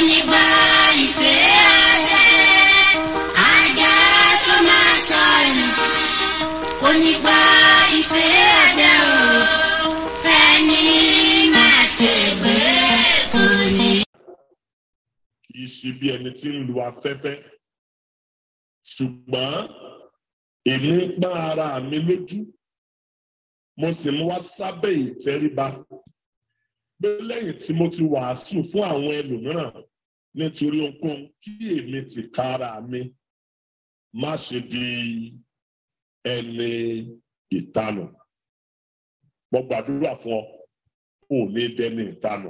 Onígbà ìfẹ́ adé, ajá tó máa sọnù. Onígbà ìfẹ́ adé o, fẹ́ni máa ṣègbè kò ní. kì í ṣe bí ẹni tí ń lu afẹ́fẹ́ ṣùgbọ́n èmi ń pọ́n ara mi lójú mo sì ń wá sábẹ́ ìtẹríba pé lẹ́yìn tí mo ti wàásù fún àwọn ẹlòmíràn nítorí ohunkóhun kí èmi ti ka ara mi má ṣe di ẹni ìtanù mo gbàdúrà fún ọ kò ní dẹni ìtanù.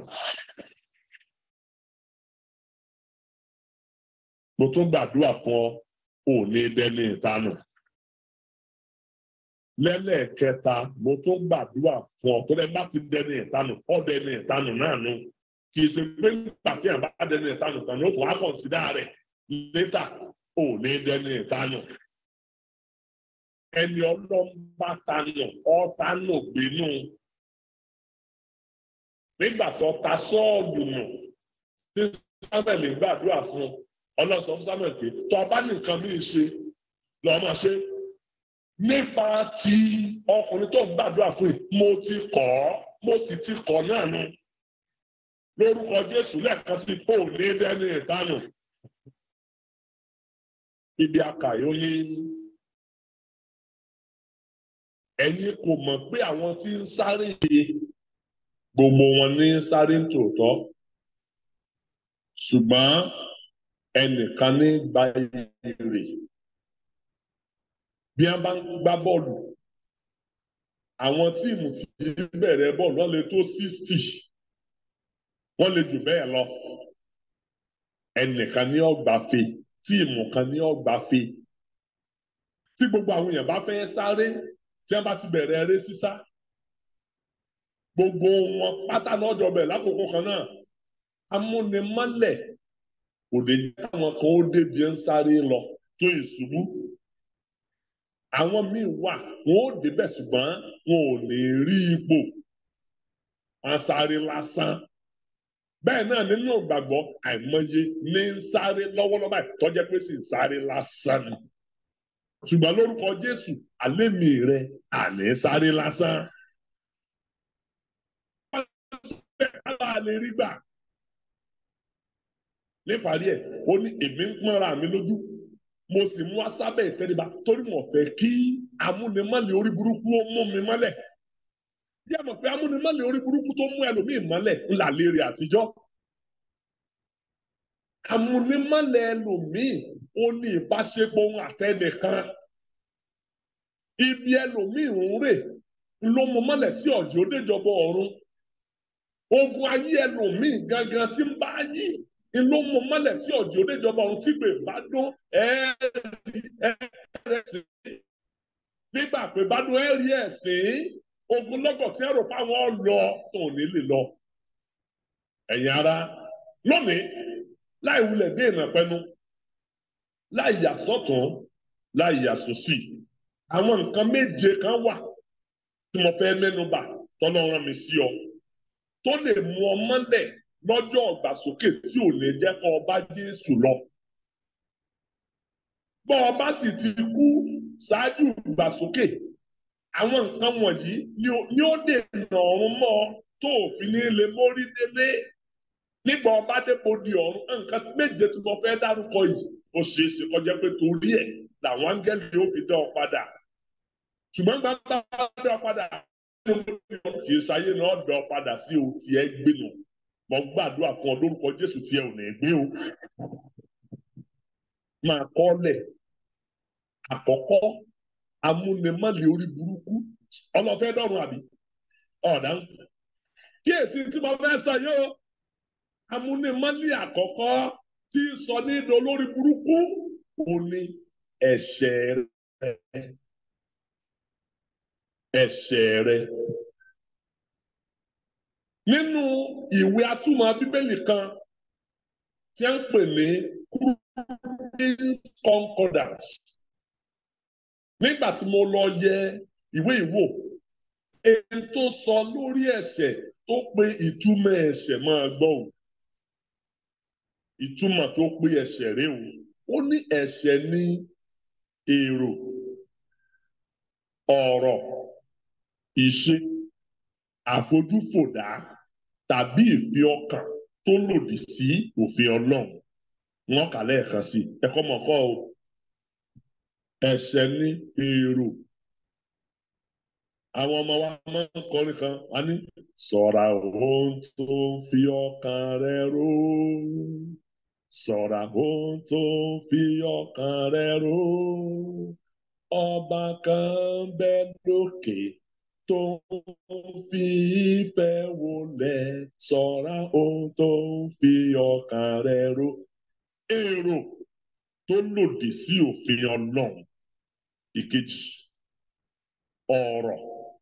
mo tún gbàdúrà fún ọ ò ní dẹni ìtanù lẹ́lẹ́kẹta mo tún gbàdúrà fún ọ tó lẹ́ bá ti dẹni ìtanù ọ dẹni ìtanù náà nù kì í ṣe pé nígbà tí àbá dẹni ìtanù tán ni ó tún á kọ̀ǹsídà rẹ̀ létà ò ní dẹni ìtanù ẹni ọlọ́mbà tanù ọ̀tanù bínú nígbà tó ta sọ́ọ̀lù nù tí sábẹ̀lì gbàdúrà fún un ọlọ́sọ fún samuel pé tó ọba nìkan mí ṣe lọ́ọ́ máa ṣe nípa ti ọkùnrin tó ń gbàdúrà fún yìí mo ti kọ́ ọ́ mo sì ti kọ́ náà nu lórúkọ jésù lẹ́ẹ̀kan sí kó o ní dẹ́ni ìdánù ibi akàyó ní ẹ̀yin kò mọ̀ pé àwọn tí ń sáré gbogbo wọn ní sáré tòótọ́ ṣùgbọ́n ẹnìkan ní gba èrè bí wọn bá ń gbá bọ́ọ̀lù àwọn tíìmù tí bẹ̀rẹ̀ bọ́ọ̀lù wọn lè tó sixty wọn lè jù bẹ́ẹ̀ lọ ẹnìkan ní ọgbàfe tíìmù kan ní ọgbàfe tí gbogbo àwọn èèyàn bá fẹ́ sáré tí wọn bá ti bẹ̀rẹ̀ eré sísá gbogbo wọn pátá náà jọ bẹ̀ lákòókò kan náà amúnimọ́lẹ̀ kò lè jẹ́ káwọn kan ó débi ń sáré lọ tó ìṣubú àwọn míì wà wọn ó débẹ̀ ṣùgbọ́n wọn ò ní rí ipò wọn sáré lásán bẹ́ẹ̀ náà nínú ìgbàgbọ́ àìmọye ní ń sáré lọ́wọ́lọ́wọ́ báyìí tọ́jẹ́ pé sì ń sáré lásán ni ṣùgbọ́n lórúkọ Jésù alẹ́ mi rẹ àní sáré lásán. wọ́n á lè rí gbà níparí ẹ̀ ó ní èmi ń pọ́nra mi lójú mo sì mú asábẹ́ ìtẹríba torí mo fẹ́ kí amúnimọ́lẹ̀ orí burúkú ó mú mi mọ́lẹ̀ bí a mọ̀ pé amúnimọ́lẹ̀ orí burúkú tó mú ẹlòmíì mọ́lẹ̀ ńlá lérè àtijọ́ amúnimọ́lẹ̀ ẹlòmíì ó ní ìbáṣepọ̀ ohun àtẹnìkan ibi ẹlòmíì ń rè ló mú mọ́lẹ̀ tí ọ̀jọ́ déjọba ọ̀run ogun ayé ẹlòmíì gangan tí ń bá yí ló mú mọ́lẹ̀ tí ọ̀jọ́ oníjọba ọ̀hún tí gbè bá dún ẹ̀ẹ́rẹ́sìn nígbà pé bá dún ẹ̀rí ẹ̀sìn ogun lọ́gọ̀ tí ẹ̀rọ páwọn lọ tó ní lè lọ. ẹ̀yin ara lónìí láì wulẹ̀ dé ìnà pẹ́nu láì yà sọ́tún láì yà sósì àwọn nǹkan méje kan wà tí mo fẹ́ mẹ́nu bà tọ́lọ́run mi sí ọ tó lè mú ọ mọ́lẹ̀ lọ́jọ́ ọ̀gbàsókè tí ò ní jẹ́ kó ọba Jésù lọ. Bọ́ ọba sì ti kú ṣáájú ìgbàsókè, àwọn nǹkan wọ̀nyí ni ó dènà ọ̀run mọ́ tó òfin ní lè mórí délé. Nígbà ọba dépò di ọ̀run, nǹkan méje tí mo fẹ́ dárúkọ yìí, ó ṣeé ṣe kọjá pé torí ẹ̀ làwọn áńgẹ́lì ó fi dá ọ padà. Ṣùgbọ́n gbàgbà dá ọ padà, kì í ṣayé náà dá ọ padà sí òun tí ẹ gbénu mo gbàdúrà fún ọ lórúkọ jésù tí ẹ ò ní gbé o máa kọ́lẹ̀ àkọ́kọ́ amúnimọ́lẹ̀ orí burúkú ọlọ́fẹ́ dọ̀run àbí ọ̀dà ń kíyèsí tí mo fẹ́ sọ yóò amúnimọ́lẹ̀ àkọ́kọ́ tí sọ ní ìdó lórí burúkú ò ní ẹ̀ṣẹ̀ rẹ ẹ̀ṣẹ̀ rẹ nínú ìwé atúmọ̀ bíbélì kan tí a ń pè ní Queen's Concordance nígbà tí mo lọ yẹ ìwé ìwò èyí tó sọ lórí ẹ̀ṣẹ̀ tó pe ìtumọ̀ ẹ̀ṣẹ̀ máa gbọ́ o ìtumọ̀ tó pé ẹ̀ṣẹ̀ rẹ o ó ní ẹ̀ṣẹ̀ ní èrò ọ̀rọ̀ ìṣe àfojúfòdá tàbí ìfi ọkàn tó lòdì sí òfin Ọlọ́run wọn kà lẹ́ẹ̀kan sí ẹ̀kọ́ mọ̀kọ́ o ẹ̀ṣẹ̀ ní èrò àwọn ọmọ wa máa ń kọrin kan wá ní ṣọ́ra ohun tó fi ọkàn rẹ rò ṣọ́ra ohun tó fi ọkàn rẹ rò ọba kan bẹ lókè tó fi ìfẹ́ wọlẹ̀ ṣọ́ra ohun tó fi ọkàn rẹ rò èrò tó lòdì sí òfin Ọlọ́run ìkejì ọ̀rọ̀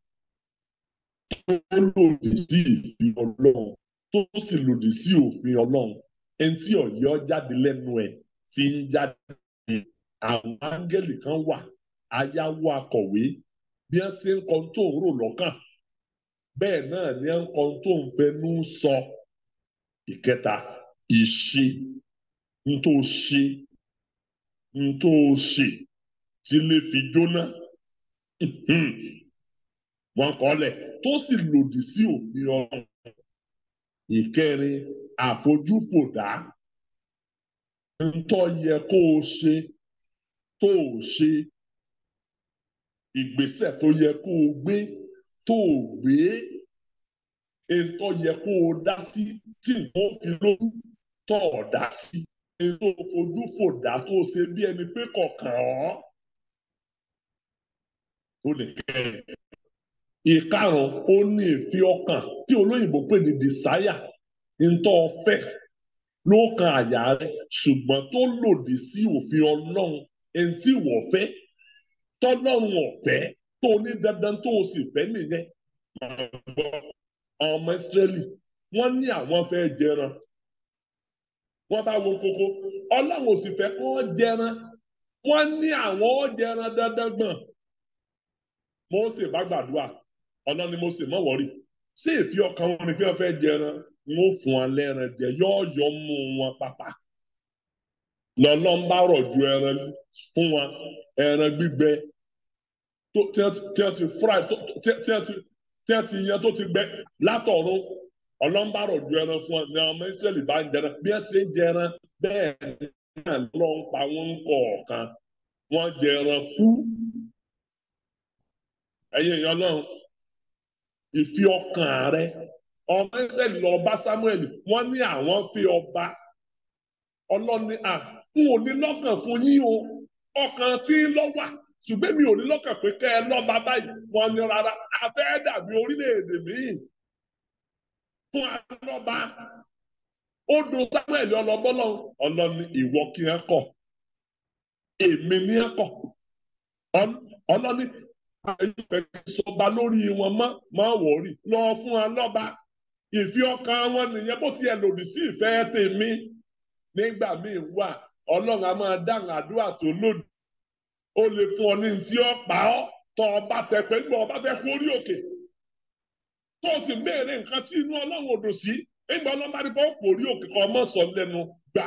tó lòdì sí ìfin Ọlọ́run tó sì lòdì sí òfin Ọlọ́run ẹni tí ọ̀yọ́ jáde lẹ́nu ẹ̀ ti ń jáde àwọn áńgẹ́lì kan wà ayáwó akọ̀wé bí wọ́n ṣe ń kọ́ tó ń rò lọ́kàn bẹ́ẹ̀ náà ni wọ́n ń kọ́ tó ń fẹnu sọ ìkẹta ìṣe ń tó ṣe ń tó ṣe tí lè fi jóná wọn kọ́lẹ̀ tó sì lòdì sí òfin ọ̀run ìkẹrin àfojúfòdá ntọ́ yẹ kó o ṣe tó o ṣe ìgbésẹ̀ tó yẹ kó o gbé tó o gbé ntọ́ yẹ kó o dá sí tí nǹkan fi lójú tó o dá sí ètò òfojúfòdá tó o ṣe bí ẹni pé kọ̀ọ̀kan ọ́ ó lè kẹ́ ẹ̀ ìkarùn ó ní ìfi ọkàn tí olóyìnbó pè ní desire ntọ́ ọ̀fẹ́ ló kan àyà rẹ ṣùgbọ́n tó lòdì sí òfin ọlọ́run ẹni tí wọ́n fẹ́ tọ́lọ́run ọ̀fẹ́ tó ní dandan tó o sì fẹ́ nìyẹn ọmọ ìsírẹ́lì wọ́n ní àwọn fẹ́ jẹran wọ́n bá wo kókó ọlọ́run ò sì fẹ́ kó jẹran wọ́n ní àwọn jẹran dandan gbọ̀n Mósè bá gbàdúrà ọlọ́ni Mósè mọ̀ wọ́rí ṣé èfi ọkàn wọn ni pé wọ́n fẹ́ jẹran wọn ò fún wọn lẹ́ran jẹ yọ́ọ̀yọ́ mú wọn pàpà lọ́lọ́ ń bá rọ̀ ju ẹran fún wọn ẹran gbígbẹ tó tí wọ́n ti fry tí wọ́n ti yan tó ti gbẹ látọ̀run ọlọ́mbà rọ̀ ju ẹran fún wọn ní ọmọ Ísírẹ́lì bá ń jẹran bí wọ́n ṣe ń jẹran bẹ́ẹ̀ náà ló ń pa wọn kọ̀ọ̀kan wọ́n jẹran kú ẹ̀yin èèyàn náà ìfi ọkàn rẹ ọmọ Ísírẹ́lì lọ bá Sámúẹ́lì wọ́n ní àwọn fi ọba ọlọ́ni à n ò ní lọ́kàn fún yín o ọkàn tí ń lọ wà ṣùgbọ́n mi ò ní lọ́kàn pé kẹ́ ẹ lọ́ba báyìí wọ́n ní rárá afẹ́ dàbí orílẹ̀-èdè míì fún alọ́ba ó do Sámúẹ́lì ọlọ́bọ́lọ́ ọlọ́ni ìwọ kí ẹ kọ̀ èmi ní ẹ kọ̀ ọlọ́ni àyùpẹ̀ sọba lórí wọn mọ́ máa wọ̀ọ́rì lọ fún alọ́ba ìfi ọkàn wọn nìyẹn bó tiẹ̀ lòdì sí ìfẹ́ tèmi nígbà míì wà ọlọ́run a máa dáhùn àdúrà tó lòdì ó lè fún ọ ní tí ó pa ọ́ tọ́ ọba tẹ̀pẹ́ gbọ́ ọba fẹ́ kú orí òkè tó o sì béèrè nǹkan tí inú ọlọ́run òdò sí nígbà ọlọ́run bá rí bọ́ kú orí òkè kan ọmọ sọ lẹ́nu gbà.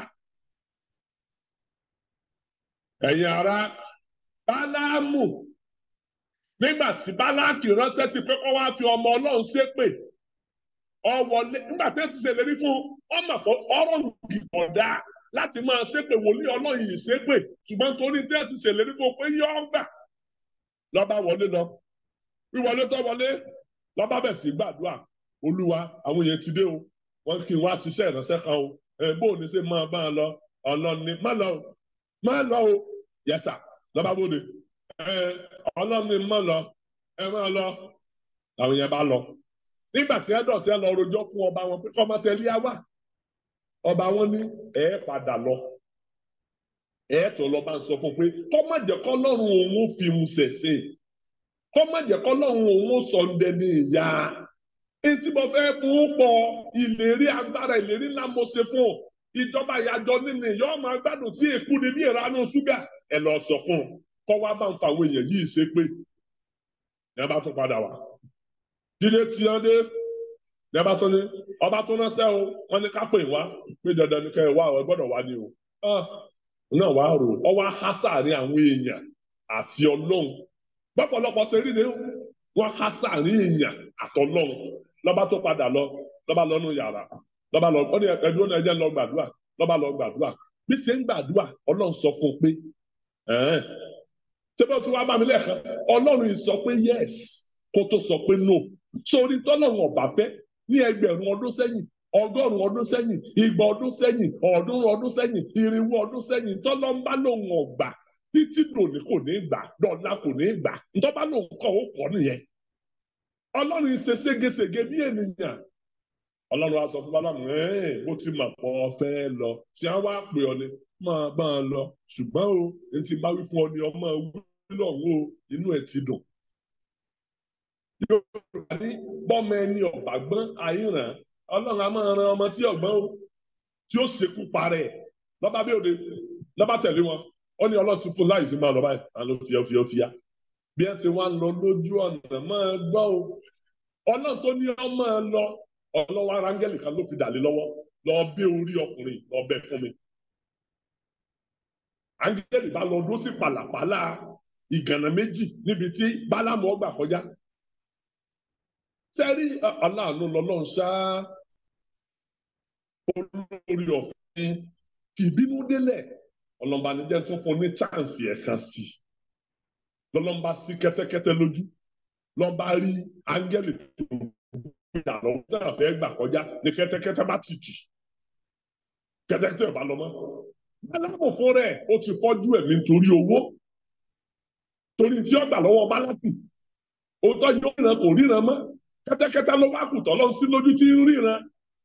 ẹ̀yin ará bálámù nígbà tí báláàkì ránṣẹ́ sí pé kó wá fi ọmọ ọlọ́run ṣépè ọwọlé nígbà tí wọ́n ti ṣèlérí fún ọmọ pọ̀ ọ̀rọ̀ ìgbọ̀dá láti máa ṣépè wòlíì ọlọ́run yìí ṣépè ṣùgbọ́n torí tí wọ́n ti ṣèlérí fún pé yọ ọgbà lọ́ba wọlé lọ wíwọlé tó wọlé lọ́ba bẹ̀ sí gbàdúrà olúwa àwọn èèyàn ti dé o wọ́n kí n wá ṣiṣẹ́ ìránṣẹ́ kan o ẹ̀ bó o ní ṣe máa bá a lọ ọlọ́ni má lọ o má lọ o yẹsà lọ́ba bóde ẹ̀ ọlọ́ni má lọ ẹ má lọ àwọn èèyàn bá lọ nígbà tí ẹdọ tí ẹ lọ rojọ́ fún ọba wọn pé kọmọ tẹlẹ á wà ọba wọn ní ẹ padà lọ ẹ tó lọ bá ń sọ fún pé kọmọ jẹ kọlọ́run òun ó fi mu ṣẹ̀ṣẹ̀ kọmọ jẹ kọlọ́run òun ó sọ ndẹ ní ìyá etí mo fẹ́ fún pọ̀ ìlérí agbára ìlérí ńlá mo ṣe fún ìjọba ìyàjọ nínú ìyá ọmọ agbádùn tí èkú ni bí ìranú ṣúgà ẹ lọ sọ fún kọ wá bá ń fa àwọn èèyàn yìí ṣe pé ẹ bá tún padà wá dídé tí wọn dé ní ọba tó ní ọba tó ránṣẹ́ o wọ́n ní ká pè wá pé dandan ní kẹ́ ẹ wá ẹ gbọ́dọ̀ wá ní o náà wàá rò ọ wá há sáàrin àwọn èèyàn àti ọlọ́run pọ́pọ́lọpọ́ ṣe rí ni wọ́n há sáàrin èèyàn àtọlọ́run lọ́ba tó padà lọ lọ́ba lọ́nu yàrá lọ́ba lọ ọ ní ẹdúró náà ẹjẹ́ ń lọ gbàdúrà lọ́ba lọ gbàdúrà bí ṣe ń gbàdúrà ọlọ́run sọ fún un pé ṣé bó ti wá bá mi lẹ́ẹ̀kan ọlọ́run yìí sọ pé yes kó tó sọ pé no sórí tọ́lọ́run ọ̀bà fẹ́ ní ẹgbẹ̀rún ọdún sẹ́yìn ọgọ́rùn ọdún sẹ́yìn igba ọdún sẹ́yìn ọ̀ọ́dúnrún ọdún sẹ́yìn irinwó ọdún sẹ́yìn tọ́lọ́mbá lòun ọ̀gbà títí dòní kò ní gbà dọ̀la kò ní gbà ntọ́ba lòun kọ́ ó kọ́ nìyẹn ọlọ́run ṣe ségesège bí ènìyàn ọlọ́run á sọ fún bálámù ẹ́ẹ̀ bó ti mà pọ̀ fẹ́ lọ tí a wá pè ọ ni máa bá a lọ ṣùgbọ́n o n ti bá wí fún ọ ni ọmọ wí lọ́hùn o inú ẹ̀ ti dùn. Yorùbá ní bọ́mọ ẹni ọ̀bà gbọ́n àìràn ọlọ́run a máa ran ọmọ tí ọ̀gbọ́n o tí ó ṣekú parẹ́ lọ́ba bí òde lọ́ba tẹ̀lé wọn ó ní ọlọ́run ti fún láì fi máa lọ báyìí àlọ́ ti yá ó ti yá ó ti yá bí ẹ ṣe wá lọ lójú ọ̀nà máa gbọ́ o ọlọ́run tó ní ọ máa lọ ọlọ́wọ́ ara áńgẹ́lì kan ló fi dàlé lọ́wọ́ lọ bẹ́ orí ọkùnrin lọ bẹ́ fún mi áńgẹ́lì bá lọ dó sí pàlàpàlà ìgànnà méjì níbi tí bálámù ọgbà kọjá sẹ́rí aláàánú lọ́lọ́run ṣá olórí ọ̀fìn kì í bínú délẹ̀ ọlọ́mbanijẹ́ tó fún ní chánsì ẹ̀kan sí lọ́lọ́mba sí kẹ́tẹ́kẹ́tẹ́ lójú lọ́ba rí áńgẹ́lì tó gbìyà lọ́wọ́ náà fẹ́ gbà kọjá ní kẹ́tẹ́kẹ́tẹ́ bá ti jì kẹ́tẹ́kẹ́tẹ́ ò bá lọ mọ́ bálámù fún rẹ̀ ó ti fọ́jú ẹ̀mí nítorí owó torí tí ó gbà lọ́wọ́ bálámù òótọ́ yóò ríran kò ríran mọ́ kẹ́tẹ́kẹ́tẹ́ ló wá kù tọ́lọ́ sí lójú tí ń ríran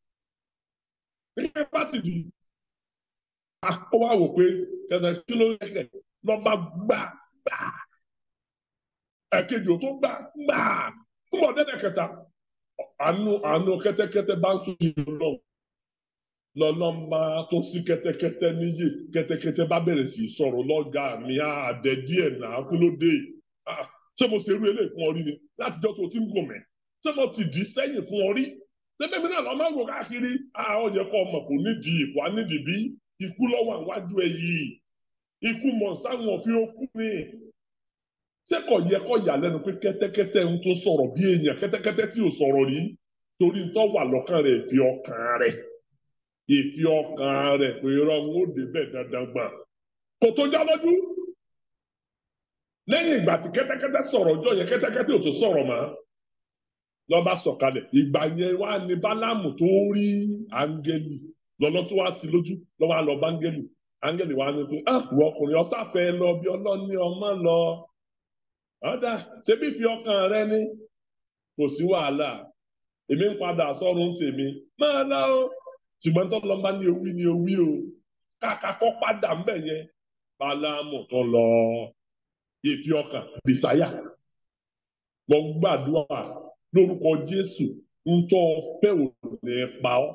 nígbà bá ti dùn ó wá wò pé kẹ́tẹ́ kí ló ń rẹ̀ lọ́ba gbà gbà ẹ̀kejì ò tó gbà gbà ń bọ̀ dẹ́dẹ̀ kẹta àánú àánú kẹ́tẹ́kẹ́tẹ́ bá ń tún yìí lọ lọ́lọ́mà tó sí kẹ́tẹ́kẹ́tẹ́ níyì kẹ́tẹ́kẹ́tẹ́ bá bẹ̀rẹ̀ sí sọ̀rọ̀ lọ́gà mi àdẹ díẹ̀ náà kí ló dé ṣé mo ṣe irú eléyìí fún ọ rí ni látijọ́ tó ti ń gùn mẹ́ ṣé mo ti dì í sẹ́yìn fún ọ rí ṣébẹ́mi náà lọ́ máa ń wò káàkiri àwọn yẹ kọ́ ọmọ kò nídìí ìkọ́ nídìí bí ikú lọ́wọ́ àwájú ẹ yìí ikú mọ̀ sáwọn òfin okú ni ṣé kò yẹ kó yà lẹ́nu pé kẹ́tẹ́kẹ́tẹ́ ń tó sọ̀rọ̀ bí èèyàn kẹ́tẹ́kẹ́tẹ́ tí ò sọ̀rọ̀ rí torí tó wà lọ́kàn rẹ̀ ìfi ọkàn rẹ̀ ìfi ọkàn rẹ̀ pé irọ́ ń ó débẹ̀ dandan gbà kò tó já lójú lẹ́yìn ìgbà tí kẹ́tẹ́kẹ́tẹ́ sọ̀rọ̀ ọjọ́ yẹn kẹ́tẹ́kẹ́tẹ́ ò tó sọ̀rọ̀ mọ́ lọ́ba sọ̀kalẹ̀ ìgbà yẹn wá ní bálámù tó rí áńgẹ́lì lọ́lọ́ tó wá sí lójú lọ́wọ́ á lọ bá áńgẹ́lì áńgẹ́lì wá ní pé ah wọ ọkùnrin ọ̀sáfẹ́ lọ bí ọlọ́ni ọmọ lọ ọ̀dà ṣebí fi ọkàn rẹ ní kò sí wàhálà èmi ń padà sọ́run tèmi máa lọ o ṣùgbọ́n tó lọ bá ní owí ní owí o kàkà kọ́ padà ń bẹ̀ yẹn bálámù tó lọ ìfi ọkàn bìsáyà lọ gbàdúrà lórúkọ Jésù ń tọ́ fẹ́ ò ní pa ọ́.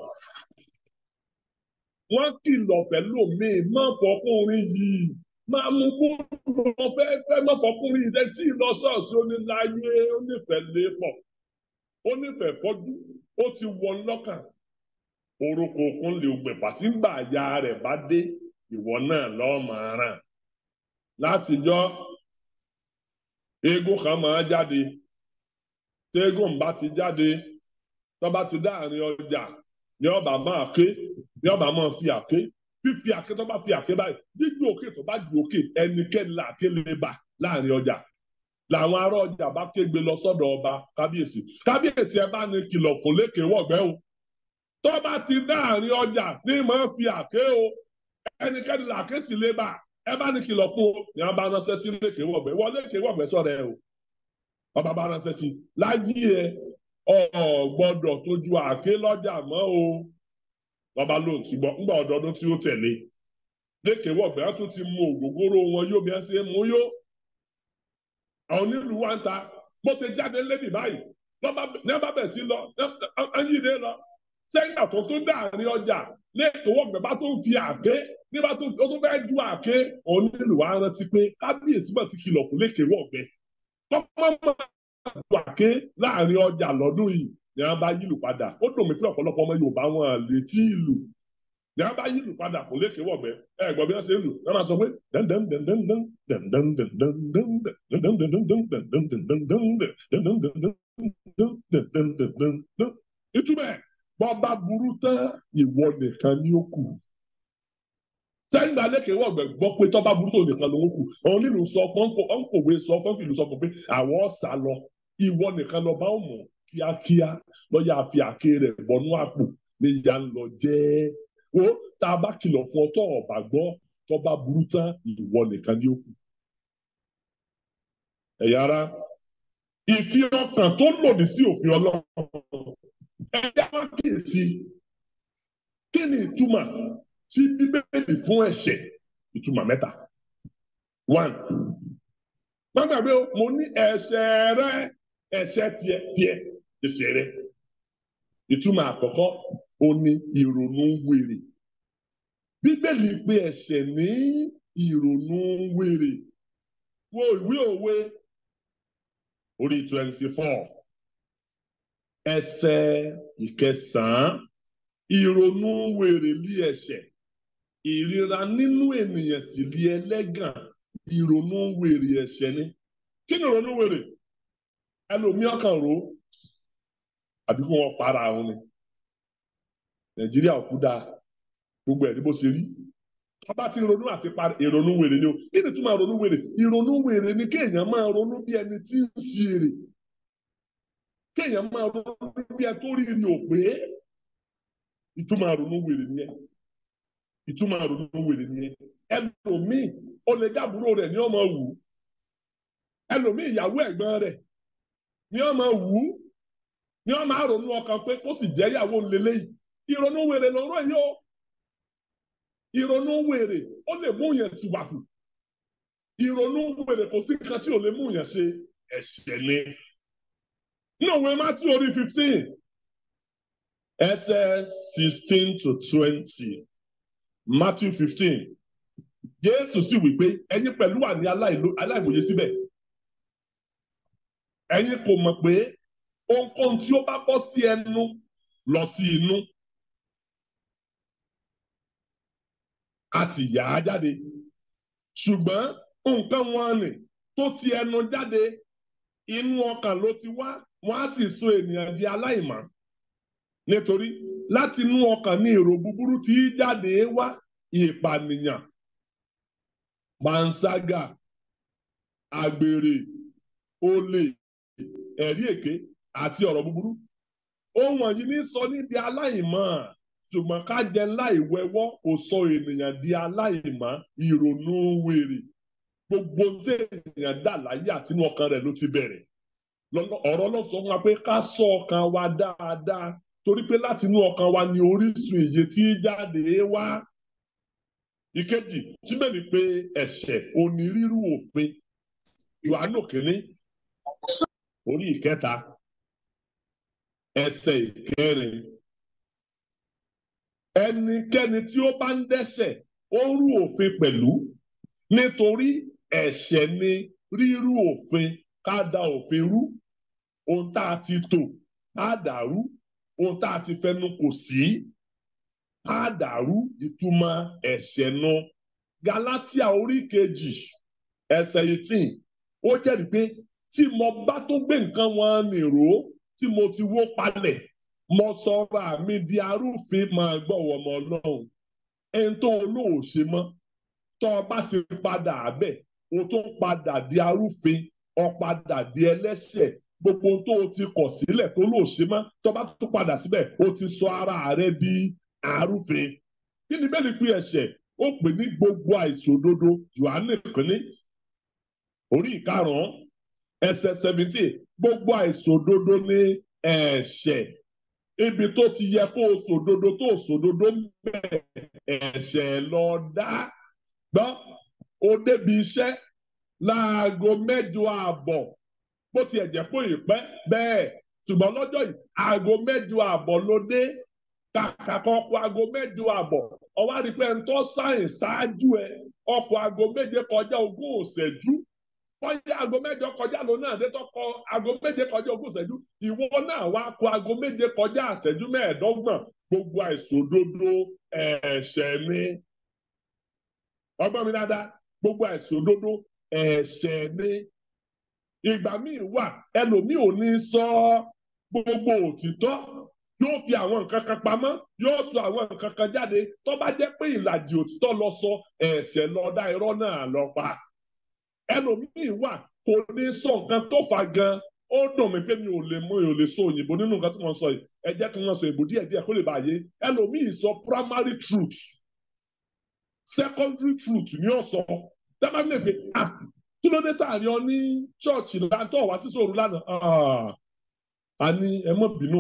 Wọ́n kìlọ̀ fẹ́ lómìn má fọkùnrin yìí máa mú bóòlù wọn fẹ́ fẹ́ má fọkùnrin yìí lẹ́tí lọ ṣọ́ọ̀ṣì oníláyé onífẹ̀ẹ́ lépọ̀ onífẹ̀ẹ́ fọ́jú ó ti wọ lọ́kàn orúkọ òkun lè gbẹ̀pà sígbà ya rẹ̀ bá dé ìwọ náà lọ́ọ́ máa ràn látijọ́ eégún kan máa jáde tẹ́gùn bá ti jáde tó bá ti dáàrin ọjà ní ọba máa ké ní ọba máa fi àké fífi àké tó bá fi àké báyìí jíjú òkè tó bá ju òkè ẹnikẹ́ni làáké lè bà láàrin ọjà làwọn ará ọjà bá kégbe lọ sọ́dọ̀ ọba kábíyèsí kábíyèsí ẹ bá ní kìlọ̀ fún lékè wọ̀gbẹ́ o tó bá ti dáàrin ọjà ní máa fi àké o ẹnikẹ́ni làáké sì lè bà ẹ bá ní kìlọ̀ fún o ní wọn bá ránṣẹ́ sí lékè wọ̀gbẹ́ wọ́n lékè wọ̀gbẹ́ sọ̀rọ̀ ẹ o ọba bá ránṣẹ́ sí láyé ẹ ọ gbọ́dọ̀ tójú àké lọ́jà mọ́ o lọba ló ti gbọ́ ńgbà ọdọọdún tí ó tẹ̀lé lékè wọgbẹ wọn tún ti mú ògógóró wọn yóò bí wọn ṣe mú yó àwọn onílù wa ń ta bó ṣe jáde lébì báyìí ní ọba bẹ̀ sí lọ ẹyìnlẹ lọ sẹ́yìn àtọ tó dáàrin ọjà lékè wọgbẹ bá tó ń fi àké ní bá tó tó fẹ́ ju àké onílù wa rántí pé kábíyèsí bá ti kìlọ̀ fún lékè wọgbẹ tọ́pọ̀ máa ju àké láàrin ọjà lọ́dún yìí ni wọ́n bá yílù padà ó dùn mí pé ọ̀pọ̀lọpọ̀ ọmọ Yorùbá wọn lè tí ì lù ní wọ́n bá yílù padà fún lékè wọ̀gbẹ́ ẹ gbọ́ bí wọ́n ṣe ń lù wọ́n máa sọ pé ìtumọ̀ ẹ̀ bọ́ba burú tán ìwọ nìkan ni ó kù sẹ́yìn náà lékè wọ̀gbẹ́ gbọ́ pé tọ́ba burú tó nìkan ló ń kù òun nílùú sọ fọ́nfọ̀wé sọ fọ́nfìlú sọ fún pé àwọn ọ̀sà lọ ìwọ nìkan lọ bá mọ̀ kíákíá lọ́yà fi àké rẹ̀ bọ́nú àpò ní ìyá ń lọ jẹ́ wo tá a bá kìlọ̀ fún ọ tó ọ̀bà gbọ́ tó bá burú tán ìwọ nìkan ni ó kù. ẹ̀yà ara ìfi ọkàn tó lòdì sí òfin ọlọ́run ẹ̀yà wá kíyèsí kí ni ìtumọ̀ tí bíbélì fún ẹ̀ṣẹ̀ ìtumọ̀ mẹ́ta. one má gbàgbé o mo ní ẹ̀ṣẹ̀ rẹ ẹ̀ṣẹ̀ tiẹ̀ tiẹ̀ ẹ̀ṣẹ̀ rẹ ìtumọ̀ àkọ́kọ́ ó ní ìrònú wèrè bíbélì pé ẹ̀ṣẹ̀ ní ìrònú wèrè wo ìwé òwe orí twenty four ẹsẹ̀ ìkẹsàn-án ìrònú wèrè lé ẹ̀ṣẹ̀ ìríra nínú ènìyàn sì lé ẹlẹ́gàn ìrònú wèrè ẹ̀ṣẹ̀ ni kí ni ìrònú wèrè ẹlòmíọ́ kan rò ó àbí kí wọ́n para àwọn ni nàìjíríà òkú dáa gbogbo ẹ̀ ní bó ṣe rí ọba tí ronú àti parí ìrònú wèrè ni o kí ni túmọ̀ ìrònú wèrè ìrònú wèrè ni kéèyàn máa ronú bí ẹni tí ń ṣe èrè kéèyàn máa ronú bí ẹni tó rí ni ò pé ìtumọ̀ ìrònú wèrè nìyẹn ìtumọ̀ ìrònú wèrè nìyẹn ẹlòmíì ó lè jábúrò rẹ̀ ní ọmọ wù ú ẹlòmíì ìyàwó ẹ̀gbọ́n rẹ̀ ní ọmọ wù ú ní ọmọ àrònú ọkàn pé kó sì jẹ́ ìyàwó ńlẹ́lẹ́yìí ìrònú wèrè lọ́rọ̀ yìí o ìrònú wèrè ó lè mú yẹn síwájú ìrònú wèrè kò sí nǹkan tí ò lè mú yẹn ṣe ẹ̀ṣẹ̀ ni. ní òwe Matthew orí fifteen ẹsẹ̀ sixteen to twenty Matthew fifteen Jésù sì wí pé ẹ̀yin pẹ̀lú wà ní aláìmọye síbẹ̀ ẹ̀yin kò mọ̀ pé ohunkóhun tí ó bá bọ́ sí ẹnu lọ sí inú a sì yà á jáde ṣùgbọ́n nǹkan wọn nì tó ti ẹnu jáde inú ọkàn ló ti wá wọn á sì so ènìyàn di aláìmọ́ nítorí láti inú ọkàn ní èrò búburú tí í jáde wá ìpànìyàn panṣágà àgbèrè olè ẹ̀rí èké àti ọ̀rọ̀ búburú ohun wọ̀nyí ní sọ ní di aláìmọ́ ṣùgbọ́n ká jẹ láì wẹwọ́ kò sọ ènìyàn di aláìmọ́ ìrònú wèrè gbogbo tí ènìyàn dà láyé àtinú ọkàn rẹ̀ ló ti bẹ̀rẹ̀ ọ̀rọ̀ náà sọ fún wa pé ká ṣọ́ ọkàn wa dáadáa torí pé látinú ọkàn wa ni orísun ìyè tí jáde wá ìkejì síbẹ̀ ni pé ẹ̀ṣẹ̀ onírírú òfin Yohanu kìíní orí ìkẹta ẹsẹ̀ ìkẹrin ẹnikẹ́ni tí ó bá ń dẹ́ṣẹ̀ ó rú òfin pẹ̀lú nítorí ẹ̀ṣẹ̀ ni rírú òfin ká da òfin rú ohun tá a ti tò á dàrú ohun tá a ti fẹnu kò sí á dàrú ìtumọ̀ ẹ̀ṣẹ̀ nu Gálátíà orí kejì ẹsẹ̀ eighteen ó jẹ́rìí pé tí mo bá tó gbé nǹkan wọn nìró tí mo ti wó palẹ̀ mo sọ̀rọ̀ àmì di arúfin máa gbọ́wọ́ ọmọ ọlọ́run ẹni tó olóò ṣe mọ́ tó o bá ti padà abẹ́ o tó ń padà di arúfin o padà di ẹlẹ́ṣẹ̀ gbogbo tó o ti kọ̀ sílẹ̀ tó lóò ṣe mọ́ tó o bá tó padà síbẹ̀ o ti sọ ara rẹ di arúfin kí ni bẹ́ẹ̀ ni pé ẹ̀ṣẹ̀ ó pè ní gbogbo àìṣòdodo Jòhánù kìíní orí ìkarùn-ún ẹsẹ̀ seventeen gbogbo àìṣòdodo ní ẹ̀ṣẹ̀ ibi tó ti yẹ kó o sòdodo tó o sòdodo ń bẹ ẹ̀ṣẹ̀ lọ dá gbọ́ o débi iṣẹ́ láago mẹ́jọ ààbọ̀ bó tiẹ̀ jẹ́ pé ìpẹ́ bẹ́ẹ̀ ṣùgbọ́n lọ́jọ́ yìí aago mẹ́jọ ààbọ̀ ló dé kàkà kan ọkọ̀ aago mẹ́jọ ààbọ̀ ọwọ́ àdìpẹ́ ń tọ́ sáyìn ṣáájú ẹ ọkọ̀ aago méje kọjá ogún òṣèjú bóyá aago mẹ́jọ kọjá ló náà dé tọkọ aago méje kọjá ogún ìṣẹ́jú ìwọ náà wá kó aago méje kọjá ìṣẹ́jú mẹ́ẹ̀ẹ́dọ́gbọ̀n gbogbo àìṣòdodo ẹ̀ṣẹ̀ ni ọgbọ́n mi dáadáa gbogbo àìṣòdodo ẹ̀ṣẹ̀ ni ìgbà míì wà ẹlòmíì ò ní sọ gbogbo òtítọ́ yóò fi àwọn nǹkan kan pamọ́ yóò sọ àwọn nǹkan kan jáde tó bá jẹ́ pé ìlàjì òtítọ́ lọ sọ ẹ̀ṣẹ̀ lọ dá irọ́ náà lọ pa ẹlòmíì wà kò ní sọ nǹkan tó fà gan ó dùn mí pé mi ò lè mú mi ò lè sọ òyìnbó nínú nǹkan tí wọ́n sọ yìí ẹ jẹ́ kí wọ́n sọ èbò díẹ̀ díẹ̀ kó lè bàyé ẹlòmíì sọ primary truth secondary truth ní ọ̀sọ́ dábàá mi lè pe ah kí ló dé tààrí ọ ní ṣọ́ọ̀ṣì láńtọ̀ wá sí sòrò lánàá a ní ẹ mọ̀ bínú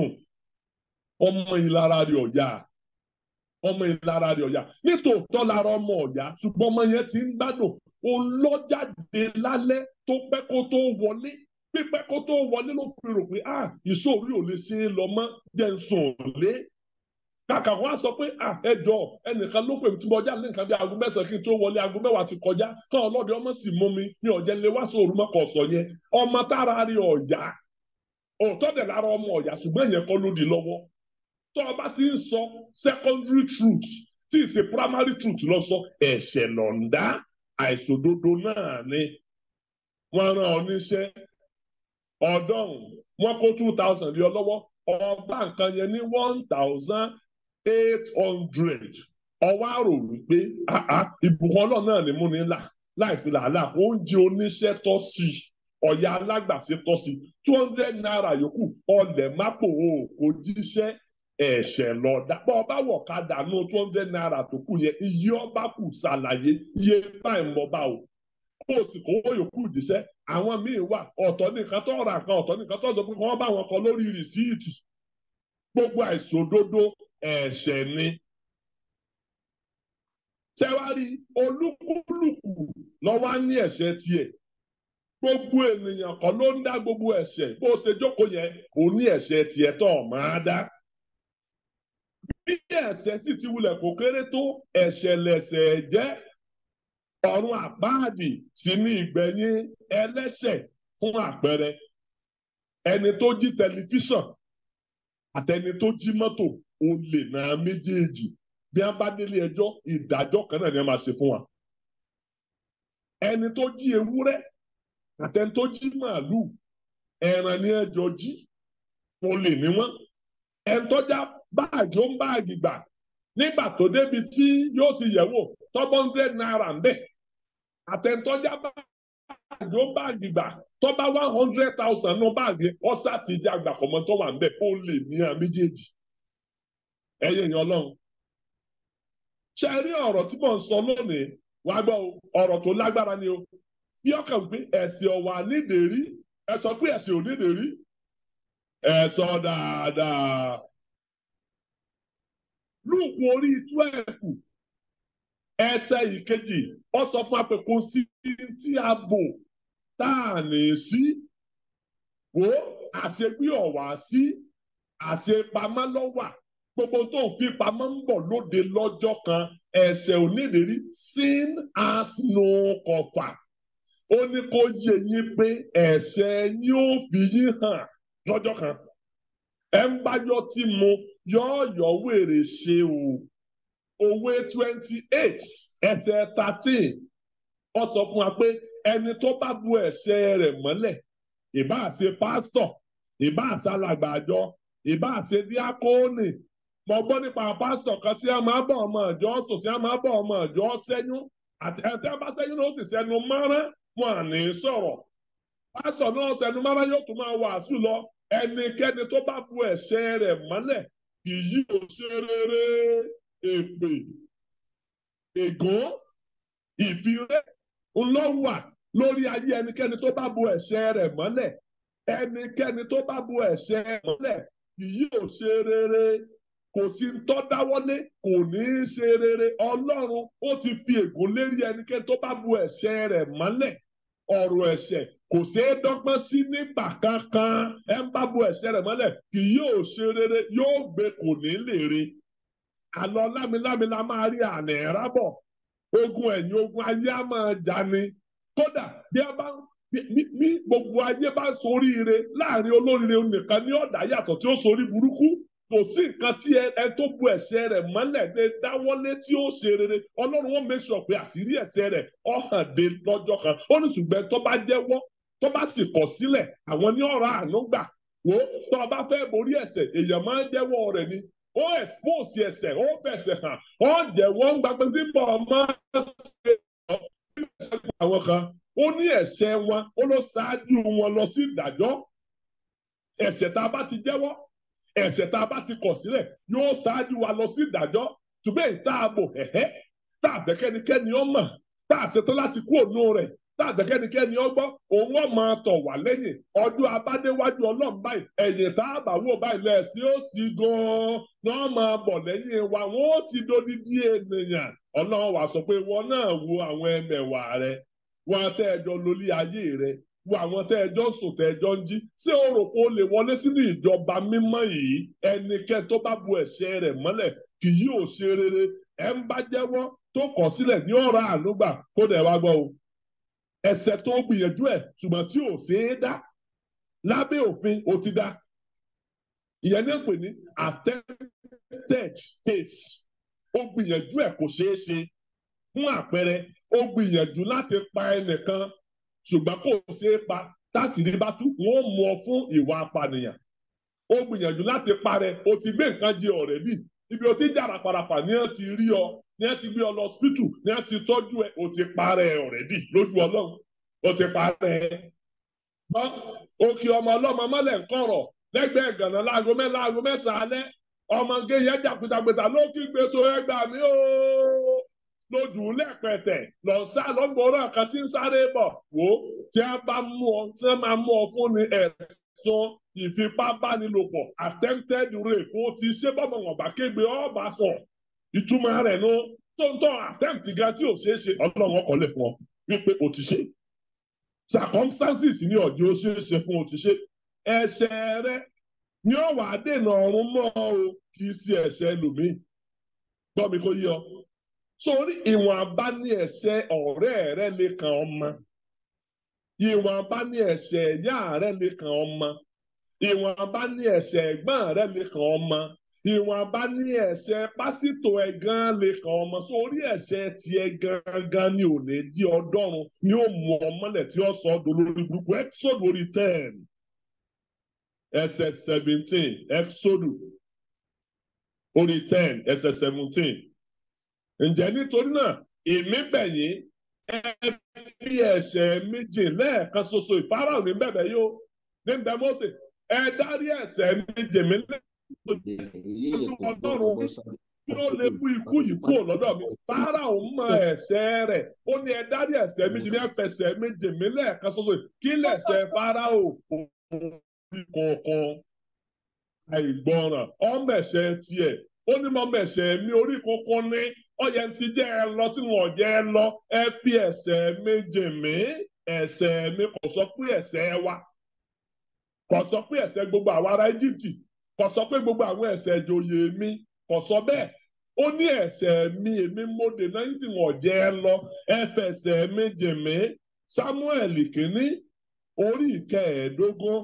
ọmọ ìlara rẹ̀ ọ̀yà ọmọ ìlara rẹ̀ ọ̀yà nítòótọ́ lára ọmọ ọ̀yà ṣùgbọ́n ọmọ yẹn ti ń gbádùn òun lọ jáde lálẹ́ tó pẹ́ kó tó wọlé pípẹ́ kó tó wọlé ló fi rò pé ah ìṣòro ò lè ṣe é lọ mọ́ jẹ́ ń sùn lé kàkà wọn á sọ pé ah ẹjọ ẹnìkan ló pè mí tí mo já lé nǹkan bí aago mẹ́sàn-án kí n tó wọlé aago mẹ́wàá ti kọjá kán ọlọ́dẹ ọmọ sì mú mi ní ọ̀jẹ̀ lé wá sóòrù mọ́kọ̀ ọ̀sọ̀ yẹn ọmọ tára rí ọ̀yà òótọ́ dẹ̀ lára ọmọ ọ̀yà ṣùgbọ́n ìyẹn kọ́ ló di lọ́wọ́ tó o bá ti ń sọ secondary truth tí ì ṣe primary truth lọ sọ ẹ̀ṣẹ̀ lọ́ndà àìṣòdodo náà ni wọ́n rán ọ níṣẹ́ ọ̀dọ́rùn wọ́n kó two thousand lé ọ lọ́wọ́ ọba nǹkan yẹn ní one thousand eight hundred ọwọ́ àrò wípé ìbùkún ọlọ́run náà ni mú ní là láì fi làálàá oúnjẹ oníṣẹ́ tọ́ sí i ọ̀yà alágbàṣe tọ́ sí i two hundred naira yòókù ọlẹ̀ mápò o kò jíṣẹ́ ẹ̀ṣẹ̀ lọ dápọ̀ ọba wọ̀ ká dànù two hundred naira tó kù yẹn iye ọba kù ṣàlàyé iye báyìí mọ́ bá o kó o sì kówó yòókù jíṣẹ́ àwọn míì wà ọ̀tọ̀ nìkan tó ra nǹkan ọ̀tọ̀ nìkan tó sọ pé kí wọ́n bá wọn kọ lórí rìsíìtì gbogbo àìṣòdodo ẹ̀ṣẹ̀ ni. Ṣẹ́wárí olúkúlùkù lọ́wọ́ á ní ẹ̀ṣẹ̀ tiẹ̀. Gbogbo ènìyàn kan ló ń dá gbogbo ẹ̀ṣẹ̀ bó ṣe jókòó yẹn kò ní ẹ̀ṣẹ̀ tiẹ̀ tó máa dá. Bí ẹ̀ṣẹ̀ sì ti wulẹ̀ kó kéré tó ẹ̀ṣẹ̀ lẹ̀ṣẹ̀ jẹ́ ọ̀run àpáàdì sí ní ìgbẹ̀yìn ẹlẹ́ṣẹ̀ fún àpẹẹrẹ ẹni tó jí tẹlifíṣàn àtẹni tó jí mọ́tò olè náà méjèèjì bí wọ́n bá délé ẹjọ́ ìdájọ́ kan náà ni wọ́n máa ṣe fún wa. ẹni tó jí ewúrẹ́ àtẹni tó jí màálùú ẹran ni ẹjọ́ jí olè ní wọ́n. ẹni tó já báàgì ó ń báàgì gbà nígbà tó débi tí yóò ti yẹ̀ wò tọ́gbọ́n hundred naira ń bẹ̀ àtẹni tó já báàgì ó ń báàgì gbà tó bá one hundred thousand nù báàgì ọ̀sà ti di àgbà kọ̀mọ́ tó wà ń bẹ̀ ó lè ní à méjèèjì. ẹyẹ yẹn ọlọ́run. ṣe rí ọ̀rọ̀ tí mò ń sọ lónìí wàá gbọ́ ọ̀rọ̀ tó lágbára ni o. bí ọkàn pé ẹ̀sìn ọ̀wà nídèérí ẹ sọ pé ẹ̀sìn ò nídèérí. ẹ sọ dáadáa. lùkù orí twelve ẹsẹ̀ ìkejì ó sọ fún wa pé kò sí tí a bò tá a lè sí wo àṣegbé ọ̀wà sí àṣepamọ́ lọ́wà gbogbo tó ń fi pamọ́ ń bọ̀ lóde lọ́jọ́ kan ẹ̀ṣẹ̀ onídìrí sin has no cover ó ní kó yé yín pé ẹ̀ṣẹ̀ yín ó fi yín hàn lọ́jọ́ kan ẹ̀ ń bájọ́ tí mo yọ̀ọ̀yọ̀ wèrè ṣe o òwe twenty eight ẹsẹ̀ thirteen ó sọ fún wa pé ẹni tó bá bu ẹ̀ṣẹ̀ rẹ̀ mọ́lẹ̀ ìbá ṣe pásítọ̀ ìbá ṣe alàgbàjọ ìbá ṣe díákóònì mo gbọ́ nípa pásítọ̀ kan tí a máa bọ̀ ọmọ ìjọ sùn tí a máa bọ̀ ọmọ ìjọ sẹ́yún àti ẹ̀tẹ́ bá sẹ́yún ló sì sẹ́nu mọ́rán wọn à ní sọ̀rọ̀ pásítọ̀ náà sẹ́nu mọ́rán yóò tún máa wàásù lọ ẹnikẹ́ni tó bá bu ẹ̀ṣẹ̀ rẹ̀ mọ́lẹ̀ kì yóò ṣe rere èpè ègún ìfiré ńlọ́wà lórí ayé ẹnikẹ́ni tó bá bu ẹ̀ṣẹ̀ rẹ̀ mọ́lẹ̀ ẹnikẹ́ni tó bá bu ẹ̀ṣẹ̀ rẹ̀ mọ́lẹ̀ kì yóò ṣe rere kò sí ń tọ́ dáwọ́lé kò ní í ṣe rere ọlọ́run ó ti fi ègún lérí ẹnikẹ́ni tó bá bu ẹ̀ṣẹ̀ rẹ̀ mọ́lẹ̀ ọ̀rọ̀ ẹ̀ṣẹ̀ kò ṣeé dọ́gbọ́n sí nígbà kankan ẹ ń bá bu ẹ̀ṣẹ̀ rẹ̀ mọ́lẹ̀ kì yóò ṣe rere yóò gbé kò ní lè re àlọ́ lámilámi la máa rí àná ẹ̀rábọ̀ ogun ẹ̀yìn ogun ayé á máa jà ni kódà bí a bá bí gbogbo ayé bá soríire láàrin olóríire nìkan ní ọ̀dà yàtọ̀ tí ó sorí burúkú kò sí nǹkan tí ẹ tó bu ẹ̀ṣẹ̀ rẹ̀ mọ́lẹ̀ dé dáwọ́lé tí ó ṣe rere ọlọ́run wọn make sure pé àṣírí ẹ̀ṣẹ̀ rẹ̀ ó hàn dé lọ́jọ́ kan ó ní ṣùgbọ́n tó bá jẹ́wọ́ tó bá sì kọ̀ sílẹ̀ àwọn ní ọ̀rọ̀ àánú gbà wò tó o bá fẹ́ borí ẹ̀ṣẹ̀ èèyàn máa ń jẹ́wọ́ rẹ̀ ni ó expose ẹ̀ṣẹ̀ ó fẹ̀ṣẹ̀ hàn ó jẹ́wọ́ ń gbàgbé tí bọ̀ máa ṣe àwọn kan ó ní ẹ̀ṣẹ̀ wọn ó ló ṣáájú wọn lọ sí ìdájọ́ ẹ̀ṣẹ̀ tá a bá ti jẹ́wọ́ ẹ̀ṣẹ̀ tá a bá ti kọ̀ sílẹ̀ yóò ṣáájú wa lọ sí ìdájọ́ ṣùgbọ́n ìta ààbò ẹ̀hẹ́ tá a bẹ̀ kẹ́nikẹ́ni ó mọ̀ tá a ṣetán láti kú òun rẹ̀ tá a bẹ̀ kẹ́nikẹ́ni ó gbọ́ òun ó máa tọ̀ wá lẹ́yìn ọdún abádéwájú ọlọ́run báyìí ẹ̀yìn tá a bá wò báyìí lẹ́ẹ̀sìn ó sì gan-an náà máa bọ̀ lẹ́yìn wa wọ́n ó ti dodidi ènìyàn ọlọ́run wá sọ pé wọn náà wo àwọn ẹmẹ̀wà rẹ wọn tẹ́ ẹjọ́ lórí ayé rẹ wo àwọn tẹ́ ẹjọ́ sùn tẹ́ ẹjọ́ ń jí ṣé o rò pé o lè wọlé sínú ìjọba mímọ́ yìí ẹnikẹ́ni tó bá bu ẹ̀ṣẹ̀ rẹ̀ mọ́lẹ̀ kì yóò ṣe rere ẹ̀ ń bá jẹ́wọ́ tó kọ̀ sílẹ̀ ní ọ̀rọ̀ ànúgbà kó dẹ̀ wá gbọ́ o ẹ̀ṣẹ̀ tó gbìyànjú ẹ̀ ṣùgbọ́n tí ò ṣe é dá lábẹ́ òfin ó ti dá ìyẹn ní pè ní attempted case ó gbìyànjú ẹ̀ kò ṣeé ṣe fún àpẹẹrẹ ó gbìyànjú láti pa ẹnìkan ṣùgbọ́n kò ṣeé pa tásìrí bá tú wọn ó mú ọ fún ìwà apànìyàn ó gbìyànjú láti parẹ́ o ti gbé nǹkan jẹ ọ̀rẹ́ bì ibi o ti jára parapà ní ẹ ti rí ọ ní ẹ ti gbé ọ lọ hospital ní ẹ ti tọ́jú ẹ o ti parẹ́ ọ̀rẹ́ bì lójú ọlọ́run o ti parẹ́ gbọ́n òkè ọmọ ọlọ́mọ mọ́lẹ̀ ń kọ̀rọ̀ lẹ́gbẹ̀ẹ́ gànà láago mẹ́ láago mẹ́sàn-án alẹ́ ọmọge yẹn jàpìtàpìtà ló kí gbé tó ẹgbà mí ooo lójú lẹ́pẹ̀tẹ̀ lọ sá lọ́gbọ̀ọ́rọ̀ kan tí ń sáré bọ̀ wò ó tí a bá mú ọ tí wọ́n máa mú ọ fún ni ẹ̀sùn ìfipábánilòpọ̀ attempted rape ó ti ṣe bọ́mọ̀ wọn bá kégbe ọba sọ ìtumọ̀ rẹ̀ nu tó ń tọ́ attempt ga tí ò ṣeé ṣe ọlọ́run ọkọ̀ lè fún ọ wípé o ti ṣe circumstances ní ọjọ́ ó ṣeé ṣe fún o ti ṣe ẹ̀ṣẹ̀ rẹ ní ọ̀wà dènà ọ̀run mọ́ ọ kì í ṣe ẹ̀ṣẹ̀ lòmíì gbọ́ mi kó yí ọ sórí ìwọ̀n abá ní ẹ̀ṣẹ̀ ọ̀rẹ́ rẹ lè kàn ọmọ ìwọ̀n abá ní ẹ̀ṣẹ̀ ìyá rẹ lè kàn ọmọ ìwọ̀n abá ní ẹ̀ṣẹ̀ ẹ̀gbọ́n rẹ lè kàn ọmọ ìwọ̀n abá ní ẹ̀ṣẹ̀ pásítọ̀ ẹ̀ gan lè kàn ọmọ sórí ẹ̀ṣẹ̀ tiẹ̀ gangan ni ò ní jí ọdọ́run ni ó mú ọmọlẹ̀ tí ó sọ ọ́ dolórí burúkú exodus orí ten ẹsẹ̀ seventeen exodus orí ten ẹsẹ̀ seventeen ǹjẹ́ nítorí náà èmi bẹ̀ yín ẹ fi ẹ̀ṣẹ̀ méje lẹ́ẹ̀kan ṣoṣo ìfarahàn ní bẹ̀bẹ̀ yóò ní bẹ̀ Mósè ẹ dárí ẹ̀ṣẹ̀ méje mi lẹ́ẹ̀kan ọlọ́run kí ó lè mú ikú yìí kúrò lọ́dọ̀ mi Fáráò mọ ẹ̀ṣẹ̀ rẹ̀ ó ní ẹ dárí ẹ̀ṣẹ̀ méje ní ẹ̀fẹ̀ṣẹ̀ méje mi lẹ́ẹ̀kan ṣoṣo kí lẹ̀ṣẹ̀ Fáráò kọ̀ọ̀kan àìgbọràn ọmọ ẹ̀ṣẹ̀ tiẹ̀ ó ní mọ mẹ̀ṣẹ̀ mi orí kankan ní ọyẹ ti jẹ́ ẹ lọ tí wọn jẹ́ ẹ lọ ẹ fi ẹ̀ṣẹ̀ méje mi ẹ̀ṣẹ̀ mi kò sọ pé ẹ̀ṣẹ̀ wa kò sọ pé ẹ̀ṣẹ̀ gbogbo àwọn ará Íjíbítì kò sọ pé gbogbo àwọn ẹ̀ṣẹ̀ ìjòyè mi kò sọ bẹ́ẹ̀ ó ní ẹ̀ṣẹ̀ mi èmi mo dènà yín tí wọn jẹ́ ẹ lọ ẹ fẹ̀ṣẹ̀ méje mi Sámúẹ́lì kìíní orí ìkẹẹ̀ẹ́dógún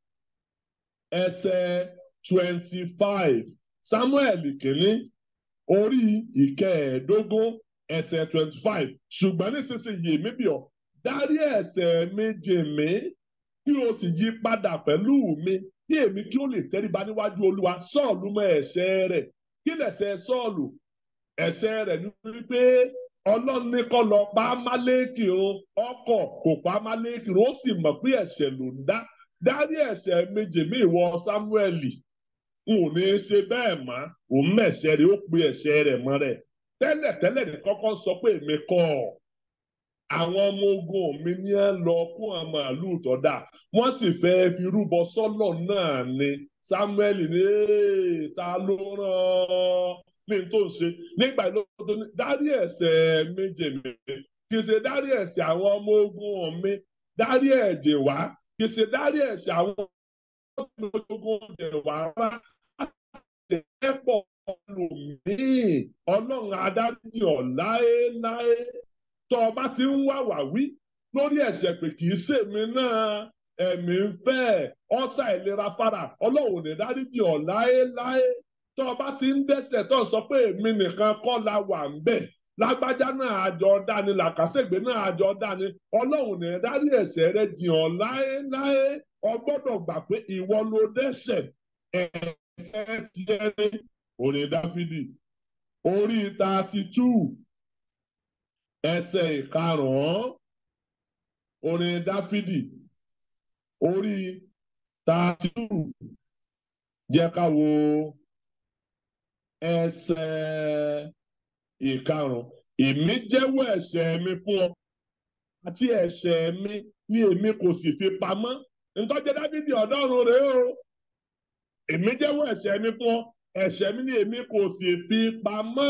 ẹsẹ̀ twenty five Samuel kìíní orí ìkẹẹ̀ẹ́dógún ẹsẹ̀ twenty five ṣùgbọ́n nísinsìnyí èmi bì ọ́ dárí ẹ̀ṣẹ̀ méje mi kí o sì yí padà pẹ̀lú mi kí èmi kí ó lè tẹríba níwájú Olúwa Sọ́ọ̀lù mọ ẹ̀ṣẹ̀ rẹ̀ kí lẹ̀ṣẹ̀ Sọ́ọ̀lù ẹ̀ṣẹ̀ rẹ̀ ní wípé Ọlọ́run ní kó lọ pa Amálékì run ọkọ̀ kò pa Amálékì run ó sì mọ̀ pé ẹ̀ṣẹ̀ ló ń dá dárí ẹ̀ṣẹ̀ méje mi ìwọ Sámúẹ́lì n ò ní í ṣe bẹ́ẹ̀ mọ́ òun mẹ̀ṣẹ̀ rẹ̀ ó pe ẹ̀ṣẹ̀ rẹ̀ mọ́ rẹ̀ tẹ́lẹ̀tẹ́lẹ̀ ní kọ́kọ́ sọ pé èmi kọ́ ọ àwọn ọmọ ogun mi ní ẹ lọ kó àwọn màálùú tó dà wọ́n sì fẹ́ fi rúbọ sọ́lọ̀ náà ni Samuel ní ta ló rán ní tó ń ṣe nígbà ló tó ní dárí ẹ̀ṣẹ̀ méje mi kì í ṣe dárí ẹ̀ṣẹ̀ àwọn ọmọ ogun mi dárí ẹ̀jẹ̀ wá kì í ṣe dárí ẹ̀ṣẹ̀ àwọn ọmọ ogun ẹ̀jẹ̀ wá rárá ẹ̀pọ̀ lòmíì ọlọ́run adájí ọ̀ láéláé tó o bá ti ń wá wà wí lórí ẹ̀ṣẹ̀ pé kì í ṣèmi náà ẹ̀mí ń fẹ́ ọ̀sà ìlera fara ọlọ́run ò ní dáríjì ọ̀ láéláé tó o bá ti ń dẹ́ṣẹ̀ tó o sọ pé èmi nìkan kọ́ la wà ń bẹ̀ lágbájá náà àjọ dání làkàṣègbè náà àjọ dání ọlọ́run ní dárí ẹ̀ṣẹ̀ rẹ jì ọ́ láéláé o gbọ́dọ̀ gbà pé ìwọ ló dẹ́ṣẹ̀ ẹ̀ṣẹ̀ tiẹ̀ ní orin dáfídì orí thirty two ẹsẹ̀ ìkarùn-ún orin dáfídì orí thirty two jẹ́ ká wo ẹsẹ̀ ìkarùn èmi jẹ́wọ́ ẹ̀ṣẹ̀ mi fún ọ àti ẹ̀ṣẹ̀ mi ni èmi kò sì fi pamọ́ ntọ́jẹ́ dábìdì ọ̀dọ́run rèé o èmi jẹ́wọ́ ẹ̀ṣẹ̀ mi fún ọ ẹ̀ṣẹ̀ mi ni èmi kò sì fi pamọ́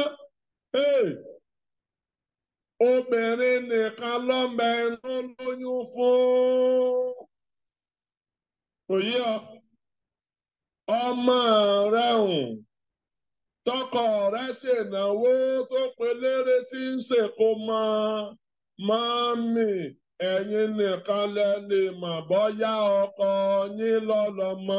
obìnrin nìkan lọ́mọ ẹnu lóyún fún òye ọ ọmọ rẹ hùn tọkọ rẹ ṣènáwó tó pelére tí ń ṣèkó mọ mọ́mì ẹ̀yin nìkan lẹ lè mọ̀ bóyá ọkọ yín lọ́lọ́mọ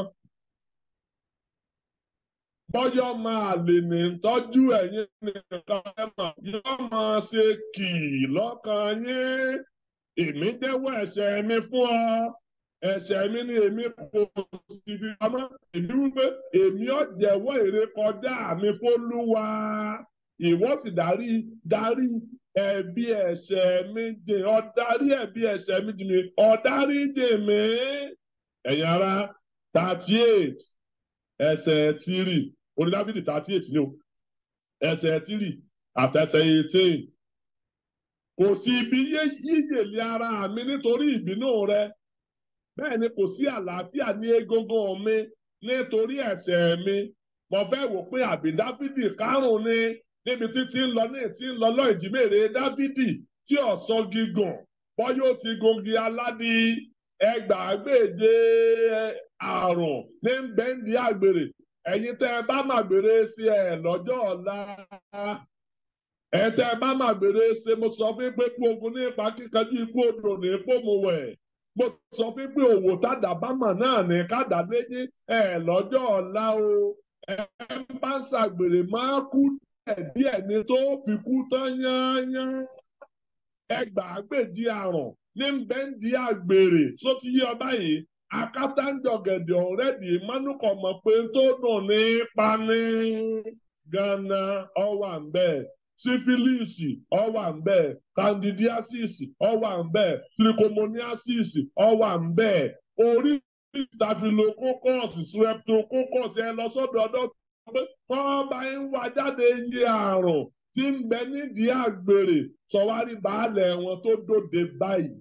bọ́yọ̀ máa lè ní tọ́jú ẹ̀yin nìkan ẹ mọ̀ yóò máa ṣe kì í lọ́kàn yín èmi jẹ́wọ́ ẹ̀ṣẹ̀ mi fún ọ ẹ̀ṣẹ̀ mi ni èmi kò sì fi pamọ́ èmi wípé èmi ò jẹ́wọ́ ìrékọjá mi fÓlúwa ìwọ sì darí darí ẹ̀bi ẹ̀ṣẹ̀ mi jìn ọ́ darí ẹ̀bi ẹ̀ṣẹ̀ mi jìn mi ọ́ darí jìn mí ẹ̀yin ará thirty eight ẹsẹ̀ tírì orí dáfídì thirty eight ni o ẹsẹ̀ tírì àtẹsẹ̀ eighteen kò sí ibi yíyèlé ara mi nítorí ìbínú rẹ bẹ́ẹ̀ ni kò sí àlàáfíà ní egungun mi nítorí ẹ̀ṣẹ̀ mi mo fẹ́ wò pé àbí dáfídì kárùn ni níbi tí tí ń lọ ní tí ń lọ lọ ìjímèrè dáfídì tí ọ̀sán gígùn bọ́yọ̀ ti gungi aládì ẹgbàágbèje àrùn ní bẹ́ńdì àgbèrè ẹ̀yin tẹ́ ẹ bá mà gbèrè sí ẹ lọ́jọ́ ọ̀la ẹ tẹ́ ẹ bá mà gbèrè ṣe mo sọ fún pé kú ogun ní ipa kíkanjú ikú odò ní pòmùwẹ̀ mo sọ fún pé òwò tádà bámà náà ní kádà méjì ẹ lọ́jọ́ ọ̀la o ẹ bá ń ṣàgbèrè máa kú díẹ̀ ní tó fi kú tán yányán ẹgbàágbèje àrùn ní bẹ́ńdì àgbèrè sóti yí ọba yìí akátánjọgẹ̀dẹ̀ ọ̀rẹ́dì mánúkọ̀ mọ̀ pé tó dùn ní pani gánà ọwà ń bẹ́ẹ̀ sífílìsì ọwà ń bẹ́ẹ̀ candidiasis ọwà ń bẹ́ẹ̀ trichomoniasis ọwà ń bẹ́ẹ̀ orí staphylococcus streptococcus ẹ lọ sọ́dọ̀ ọ̀dọ̀ pé kọ́ bá ń wá jáde iye àrùn tí ń bẹ nídìí àgbèrè sọwárí baálẹ̀ wọn tó dòde báyìí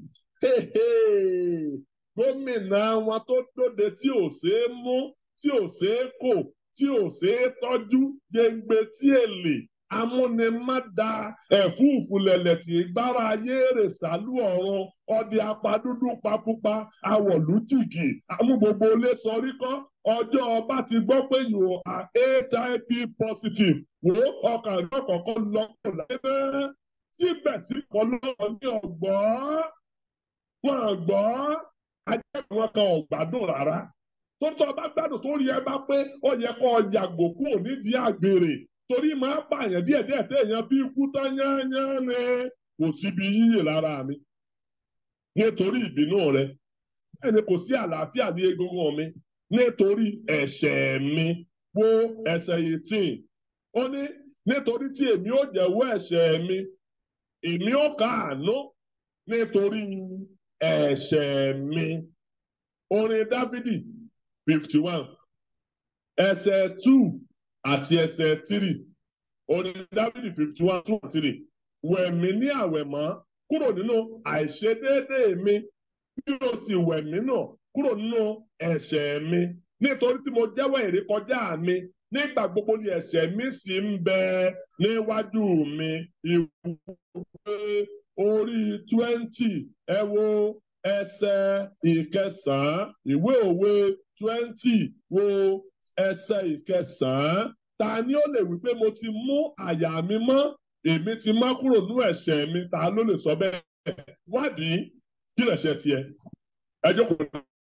gómìnà wọn tó dòde tí ò ṣeé mú tí ò ṣeé kò tí ò ṣeé tọ́jú gbẹngbẹ tí èlè amúnimádà ẹ̀fúùfù lẹ̀lẹ̀ tí gbára ayé rè sálú ọ̀run ọdẹ apadúdú papupa awọ̀lú jìgì amú gbogbo ilé sọrí kọ́ ọjọ́ ọba ti gbọ́ pé you are hiv positive wò ọkàn rẹ̀ kọ̀ọ̀kan lọ́kọ̀ lẹ́nà síbẹ̀síbẹ̀ lọ́wọ́ ní ọ̀gbọ́n wọn gbọ́ ajá wọn kan ò gbádùn rárá tó tọ́ bá gbádùn tó rí ẹ bá pé ó yẹ kó yàgò kúrò nídìí àgbèrè torí máa pààyàn díẹ̀díẹ̀ téèyàn bí ikú tán yányán ni kò síbi yíyè lára mi nítorí ìbínú rẹ bẹ́ẹ̀ ni kò sí àlàáfíà ní egungun mi nítorí ẹ̀ṣẹ̀ mi wo ẹsẹ̀ eighteen ó ní nítorí tí èmi ó jẹ́wọ́ ẹ̀ṣẹ̀ mi èmi ó káàánú nítorí ẹ̀ṣẹ̀ mi orin dávidi fifty one ẹsẹ̀ two àti ẹsẹ̀ three orin dávidi fifty one two and three wẹ̀ mí ní àwẹ̀mọ́ kúrò nínú àìṣedéédéé mi bí o sì wẹ̀ mí náà kúrò nínú ẹ̀ṣẹ̀ mi nítorí tí mo jẹ́wọ́ ìrékọjá mi nígbà gbogbo ni ẹ̀ṣẹ̀ mi sì ń bẹ níwájú mi ìwé orí twenty ẹ wo ẹsẹ̀ ìkẹsàn-án ìwé òwe twenty wo ẹsẹ̀ ìkẹsàn-án ta ni ó lè wí pé mo ti mú àyà mi mọ́ èmi ti má kúrò ní ẹ̀ṣẹ̀ mi ta ló lè sọ bẹ́ẹ̀ wádìí kí lè ṣe tiẹ̀ ẹ jókòó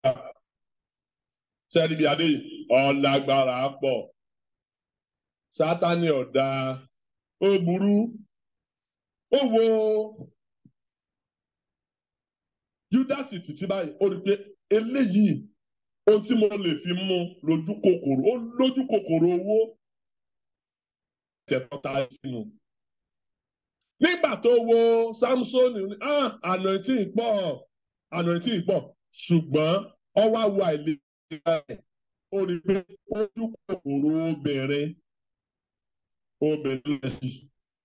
sẹ́ni bí adé ọ̀làgbára pọ̀ sátani ọ̀dà ó burú ó wo júdásì títí báyìí ó rí i pé eléyìí ohun tí mo lè fi mú lójú kòkòrò ó lójú kòkòrò owó ẹsẹ̀ tọ́ta sínú. nígbà tó wo samson ní anointing pọ̀ anointing pọ̀ ṣùgbọ́n ọwọ́ àwọ àìlera rẹ̀ ó rí i pé ojú kòkòrò obìnrin obìnrin lẹ̀ sí.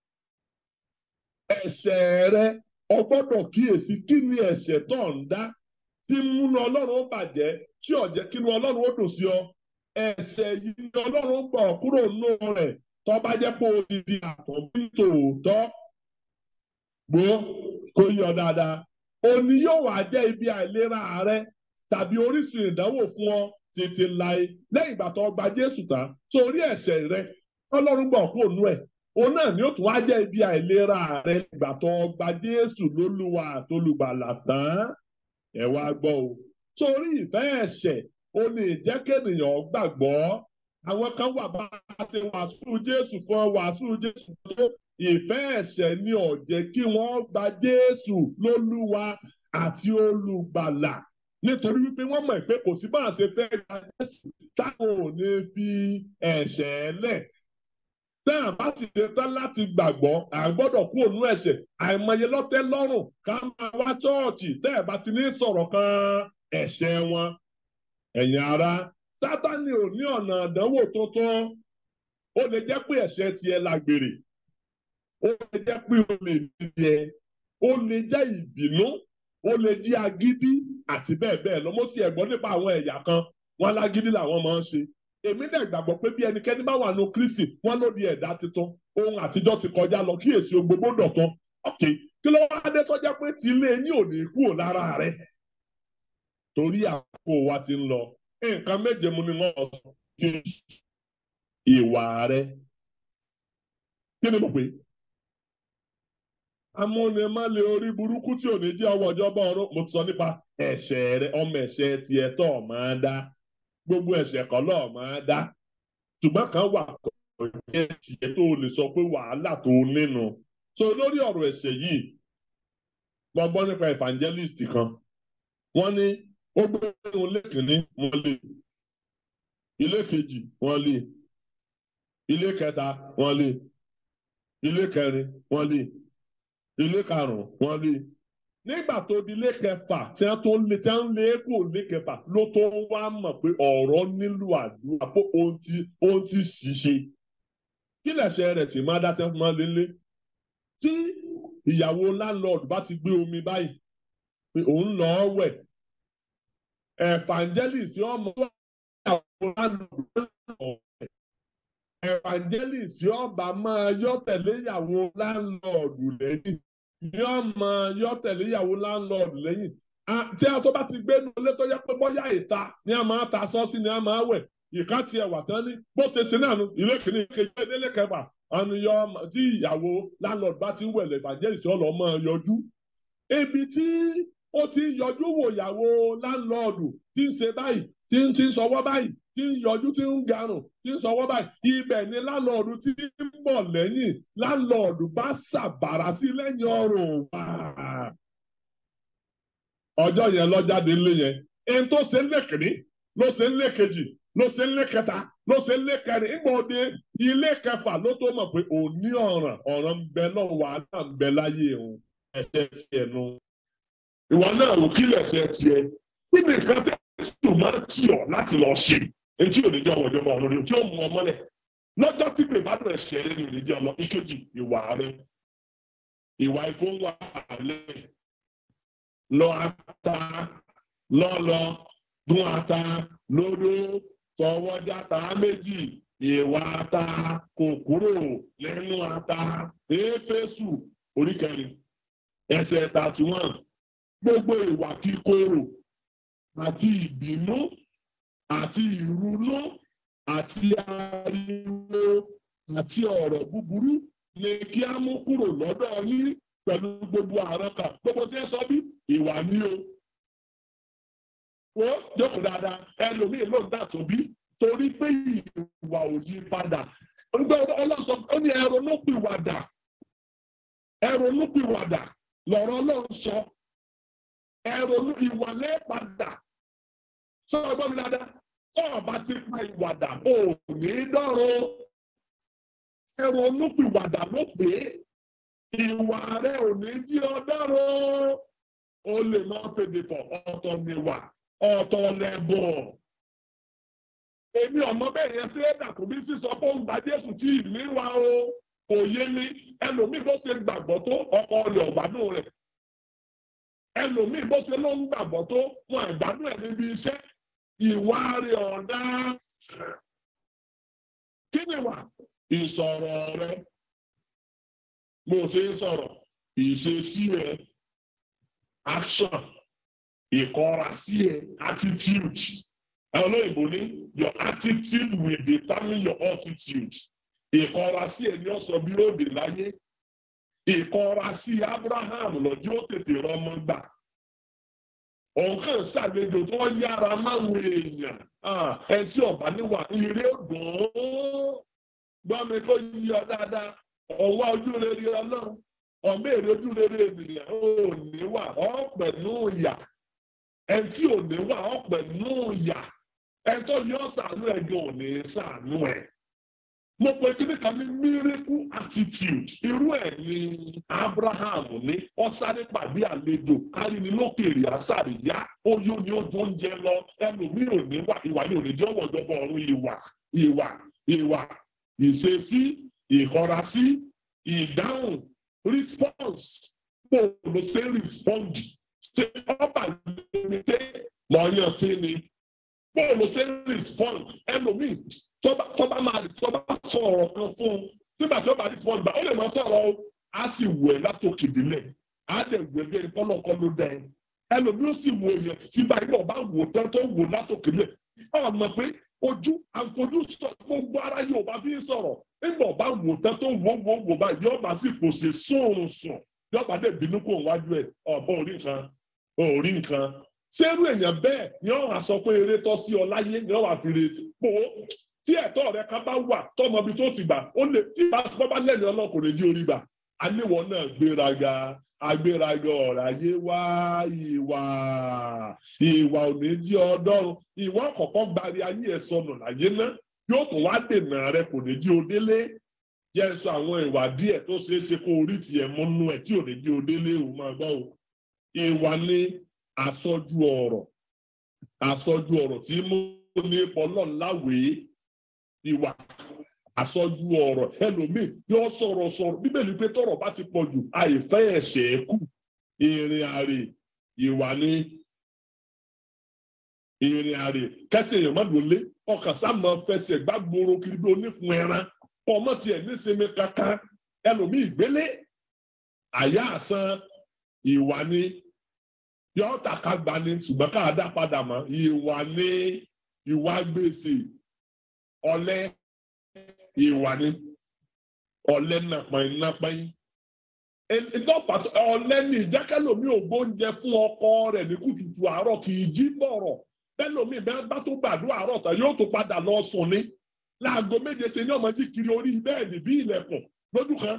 ẹ̀ṣẹ̀ rẹ o gbọ́dọ̀ kíyèsí kí ni ẹ̀ṣẹ̀ tó ń dá tí múnú ọlọ́run ó bàjẹ́ tí ó jẹ́ kínú ọlọ́run ó dùn sí ọ ẹ̀ṣẹ̀ yìí ni ọlọ́run gbọ́ kúrò nínú rẹ̀ tó bá jẹ́ pé o ti di àtọ̀bí tòótọ́ gbó kó yọ dáadáa òní yóò wá jẹ́ ibi àìlera rẹ tàbí orísun ìdánwò fún ọ tètè láì lẹ́yìn ìgbà tó gba Jésù tán sórí ẹ̀ṣẹ̀ rẹ ọlọ́run gbọ́ kúrò nínú ẹ̀ òun náà ni ó tún wá jẹ́ ibi àìlera rẹ ìgbà tó gba Jésù lólúwa àtolùgbàlà tán ẹ wá gbọ́ o sórí ìfẹ́ ẹ̀ṣẹ̀ ó lè jẹ́ kéèyàn gbàgbọ́ àwọn kan wà bá a ṣe wàásù Jésù fún ọ wàásù Jésù fún ọ ìfẹ́ ẹ̀ṣẹ̀ ni ó jẹ́ kí wọ́n gba Jésù lólúwa àti olùgbàlà nítorí wípé wọ́n mọ̀ pé kò sí bá a ṣe fẹ́ gba Jésù táwọn ò ní fi ẹ̀ṣẹ̀ lẹ̀ tẹ́ ẹ̀ bá sì ṣe tán láti gbàgbọ́ à ń gbọ́dọ̀ kú ònú ẹ̀ṣẹ̀ àìmọye lọ́tẹ́ lọ́rùn ká máa wá chọ́ọ̀chì tẹ́ ẹ̀ bá ti ní sọ̀rọ̀ kan ẹ̀ṣẹ̀ wọn. ẹ̀yin ará sátani ò ní ọ̀nà àdánwò tuntun ó lè jẹ́ pé ẹ̀ṣẹ̀ tiẹ̀ lágbèrè ó lè jẹ́ pé o lè dídẹ ó lè jẹ́ ìbínú ó lè jẹ́ agídí àti bẹ́ẹ̀ bẹ́ẹ̀ lọ mo ti ẹ̀ gbọ́ nípa àwọn ẹ̀yà kan wọn alágídí làwọn máa ń ṣe èmi dẹ̀ gbàgbọ́ pé bí ẹnikẹ́ni bá wà ní Kristi wọ́n ló di ẹ̀dá titun ohun àtijọ́ ti kọjá lọ kíyèsí gbogbo dọ̀tun ok kí ló wá dé tọ́já pé tí ilé yín ò ní kúrò lára rẹ̀ torí àkókò wa ti ń lọ nǹkan méje mu ni wọ́n sọ kí ìwà rẹ̀ kí ni mo pè é amúnimálẹ̀ orí burúkú tí ò ní jẹ́ ọwọ́ ìjọba ọ̀run mo ti sọ nípa ẹ̀ṣẹ̀ rẹ̀ ọmọ ẹ̀ṣẹ̀ tiẹ̀ tó máa dá gbogbo ẹ̀ṣẹ̀ kan lọ́ọ̀ máa dá ṣùgbọ́n kan wà kọ̀ọ̀yẹ́ tiẹ̀ tó lè sọ pé wàhálà tó nínú so lórí ọ̀rọ̀ ẹ̀ṣẹ̀ yìí mo gbọ́ nípa evangelist kan wọ́n ní ó gbé nínú ilé kìíní wọ́n lé ilé kejì wọ́n lé ilé kẹta wọ́n lé ilé kẹrin wọ́n lé ilé karùn-ún wọ́n lé nígbà tó di ilé kẹfà tí wọ́n tó lé tí wọ́n lé kó ilé kẹfà ló tó wá mọ̀ pé ọ̀rọ̀ nílò àdúrà pé ohun ti ohun ti ṣiṣẹ́ kí lẹ̀ṣẹ̀ rẹ̀ tí máa dá tẹ́ fún máa lé lé tí ìyàwó landlord bá ti gbé omi báyìí pé òun lọ wẹ̀ evangelist ọmọ ìyàwó landlord evangelist ọba máa yọ tẹ̀lé ìyàwó landlord lẹ́yìn ní ọmọ yọ tẹ̀lé ìyàwó landlord lẹ́yìn tí a tó bá ti gbé nu ilé tó yẹ pé bóyá ìta ni a máa ta sọ́ọ̀sì ni a máa wẹ̀ ìka tiẹ̀ wà tán ní bó ṣe ṣe náà nu ilé kìíní kejì ilé kẹfà àníyọ tí ìyàwó landlord bá ti ń wẹ̀lẹ̀ evangelist ọlọ́ máa yọjú ibi tí ó ti ń yọjú wò ìyàwó landlord tí ń ṣe báyìí tí ń ti ń sọwọ́ báyìí tí ń yọjú tí ń garùn tí ń sọwọ́ báyìí ibẹ̀ ni landlord tí ń bọ̀ lẹ́yìn landlord bá ṣàbàrà sí lẹ́yìn ọrùn wá. ọjọ́ yẹn lọ́jáde ńlé yẹn ẹni tó ṣe ń lé kìíní ló ṣe ń lé kejì ló ṣe ń lé kẹta ló ṣe ń lé kẹrin ìgbà òde ilé kẹfà ló tó mọ̀ pé òní ọ̀ràn ọ̀ràn ń bẹ lọ́wọ́ wàhálà ń bẹ láyé òun ẹ̀ṣẹ̀ tiẹ̀ nu. ìwọ náà ò kí lẹ̀ṣẹ̀ tiẹ̀ kí ni nǹkan tẹ̀ tó máa tì ọ́ láti lọ ṣe etí ò ní jẹ́ ọmọdé ọmọ ọlọ́rin tí ó mú ọmọ lẹ̀ lọ́jọ́ tí pè bá dùn ẹ̀ṣẹ̀ rẹ ni ò ní jẹ́ ọlọ́ ìkejì ìwà rẹ ìwà ìfowó wà lẹ̀ lọ ata lọ́lọ́ dún ata lódó fọwọ́jà ata méjì ìwà ata kò kúrò lẹ́nu ata éfésù oríkẹrin ẹsẹ̀ thirty one gbogbo ìwà kíkorò àti ìbínú àti ìrunú àti ariwo àti ọ̀rọ̀ búburú ni kí á mú kúrò lọ́dọ̀ yín pẹ̀lú gbogbo àárọ̀ kan gbogbo tí ẹ sọ bí ìwà ní o ó jókòó dáadáa ẹlòmíì ló ń dà tó bí torí pé ìwà ò yí padà nígbà ọlọ́sọ ó ní ẹ̀rọ ló pìwàdà ẹ̀rọ ló pìwàdà lọ́rọ̀ ọlọ́run sọ ẹ̀rọ ìwà lẹ́ẹ̀padà sọ ọgbọ́n mi dáadáa tó ọba ti pa ìwàdà ò ní dọ́rùn ẹ̀rọ ló pìwàdà ló pè é ìwà rẹ ò ní jí ọ dọ́rùn ó lè máa fèdè fọ ọ̀tọ̀ níwà ọ̀tọ̀ lẹ́bùn èmi ọmọ bẹ́ẹ̀ yẹn sí ẹ̀dà kò bí sísọ pé ó ń gba Jésù tí ìlú wa o kò yé mi ẹlòmíì bó ṣe gbàgbọ́ tó ọkọ rẹ̀ ọ̀gbádùn rẹ̀ ẹlòmíì bó ṣe ló ń gbàgbọ́ tó wọn àgbádùn ẹ̀ níbi iṣẹ́ ìwà rẹ̀ ọ̀dá kí ni wà ìsọ̀rọ̀ rẹ̀ bó ṣe ń sọ̀rọ̀ ìṣesí ẹ̀ action ìkọrasí ẹ̀ attitude olóyìnbó ní your attitude will determine your altitude ìkọrasí ẹ̀ ní ọ̀sọ̀ bí ó dé láyé ìkọrasí Abraham lọ́jọ́ ó tètè rọmọ gbà ọ̀nkàn ṣàlejò tó yára máwọn èèyàn ẹ tí ọba níwà ìrè ògùn gbọ́ mi kó yí ọ dáadáa ọwọ́ ojú rere ọlọ́run ọmọ èrè ojú rere ènìyàn ò ní wà ọ́ pẹ̀lú ìyà ẹ tí ò ní wà ọ́ pẹ̀lú ìyà ẹ tó yọ sàánú ẹ gan ò ní sàánú ẹ. mo pe kíní kan ní miracle attitude irú ẹ̀ ní Abraham ní ọ̀sáré pàdé àlejò káríni lókèrè àṣàríyá ó yó ni ó tó ń jẹ lọ ẹlòmíì ò ní wà ìwà ni ò ní jẹ́ ọ̀wọ́dọ́gbọ̀ ọ̀run ìwà ìwà ìwà ìṣesí ìkọrasí ìdáhùn response bó ló ṣe respond ṣe ọba lóde lọ́yàn tí ni bó ló ṣe respond ẹlòmíì tọ́ba máa tọ́ba sọ ọ̀rọ̀ kan fún un nígbà tí ó bá respond bá ó lè máa sọ̀rọ̀ o á sì wù ẹ́ látòkè délẹ̀ á dẹ̀ wù ẹ́ bí ẹni kọ́nà kan ló dẹ̀ ẹlòmíì ó sì wù èèyàn títí báyìí bọ̀ bá wù ó tán tó wù ó látòkè délẹ̀ ọ̀ mọ̀ pé ojú àfojú sọ gbogbo ara yóò bá fi sọ̀rọ̀ nígbà ọba wò tán tó wò wò wò báyìí yóò bá sì kò sí sùn sùn yóò bá dé bínú kó wájú ẹ ọba orí nǹkan orí nǹkan sẹ́rù èèyàn bẹ́ẹ̀ ni wọ́n á sọ pé eré tọ́ sí ọ láyé ni wọ́n á fi retí pò ó tí ẹ̀tọ́ rẹ ká bá wà tọmọ ibi tó ti gbà ó lè tí bá bá lẹ́nu ọlọ́kùnrin jí orí gbà aníwọ̀ náà gbéraga agbéraga ọ̀rọ̀ ayé wá ìwà ìwà òní jí ọdọ́run ìwà kọ̀ọ̀kan gbari ayé ẹ̀ sọnù láyé náà yóò tún wá dènà rẹ kò ní jí o délé jẹ́ sọ àwọn ìwà díẹ̀ tó ṣeé ṣe kó orí tiẹ̀ múnú ẹ̀ tí ò ní jí o délé o máa gbọ́ o ìwà ní àsọjú ọ̀rọ̀ àsọjú ọ̀rọ̀ tí mú ní pọlọ́n láwèé ìwà àsọjú ọ̀rọ̀ ẹlòmíì yóò sọ̀rọ̀ sọ̀rọ̀ bíbélì pé tọ̀rọ̀ bá ti pọ̀ jù àìfẹ́ ẹ̀ṣẹ̀ kù ìrìn àrè ìwà ní ìrìn àrè kẹsì èèyàn má lólé ọkàn sáàmù fẹsẹ̀ gbàgbóró kiri bí onífun ẹran ọmọ tiẹ̀ nísinmi kankan ẹlòmíì gbélé àyà àsan ìwà ní yọ tàka gbà ní ṣùgbọ́n ká dá padà mọ́ ìwà ní ìwà gbèsè ọ̀lẹ ìwà ní ọ̀lẹ nàpọ̀n nàpọ̀n ìdọ́fà ọ̀lẹ ní ìjákẹ́lòmí ògbóúnjẹ fún ọkọ rẹ̀ ní kùtùtù àárọ̀ kì í jí bọ̀rọ̀ bẹ́ẹ̀ lómi bẹ́ẹ̀ bá tó gbàdúrà àárọ̀ tán yóò tó padà lọ sùn ní láago méje ṣe ní ọmọ jí kiri orí bẹ́ẹ̀dì bí ilẹ̀kùn lójú kan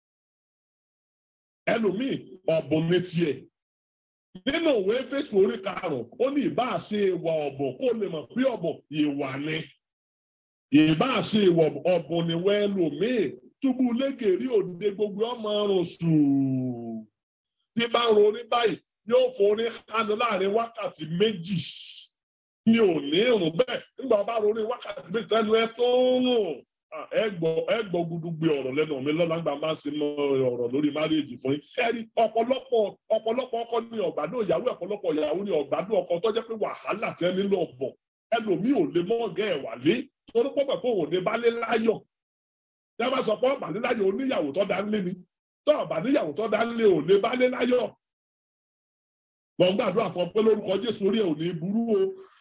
ẹlòmíì ọ̀bùn ní tiẹ̀ nínú òwe fèsì orí karùn-ún ó ní ìbá ṣe ìwà ọ̀bùn kó lè mọ̀ pé ọ̀bùn ìwà ni ìbá ṣe ìwà ọ̀bùn ni wẹ́ẹ́ lòmíì túbú lẹ́gẹ̀ẹ́rí òde gbogbo ọmọ ọrùn sùúrù tí bá ń ronú báyìí yóò forí kánú láàrin wákàtí méjì ní òní ìrùn bẹ́ẹ̀ nígbà bá ronú wákàtí méjì tẹnu ẹ tó ń rùn ẹ gbọ́ gudugbe ọ̀rọ̀ lẹ́nu mi lọ́la gba máa ń sin ọ̀rọ̀ lórí márìèjì fún yín ẹ̀rí ọ̀pọ̀lọpọ̀ ọ̀pọ̀lọpọ̀ ọkọ ní ọ̀gbádùn ìyàwó ọ̀pọ̀lọpọ̀ ìyàwó ní ọ̀gbádùn ọkọ tó jẹ́ pé wàhálà tẹ́ nílò ọ̀bọ̀ ẹlòmíì ò lè mọ́ ọ̀gá ẹ̀ wà lé torí pọ̀ pẹ̀ pé òun ní balẹ̀ láyọ̀ tẹ́ bá sọ pé ọ̀bà níláyọ̀ oníyàwó tó dá nílé ni tó ọ̀bà níyàwó tó dá nílé ò lè balẹ̀ láyọ̀ wọ́n gbàdúrà fún ọ pé lórúkọ Jésù orí ẹ̀ ò ní burú o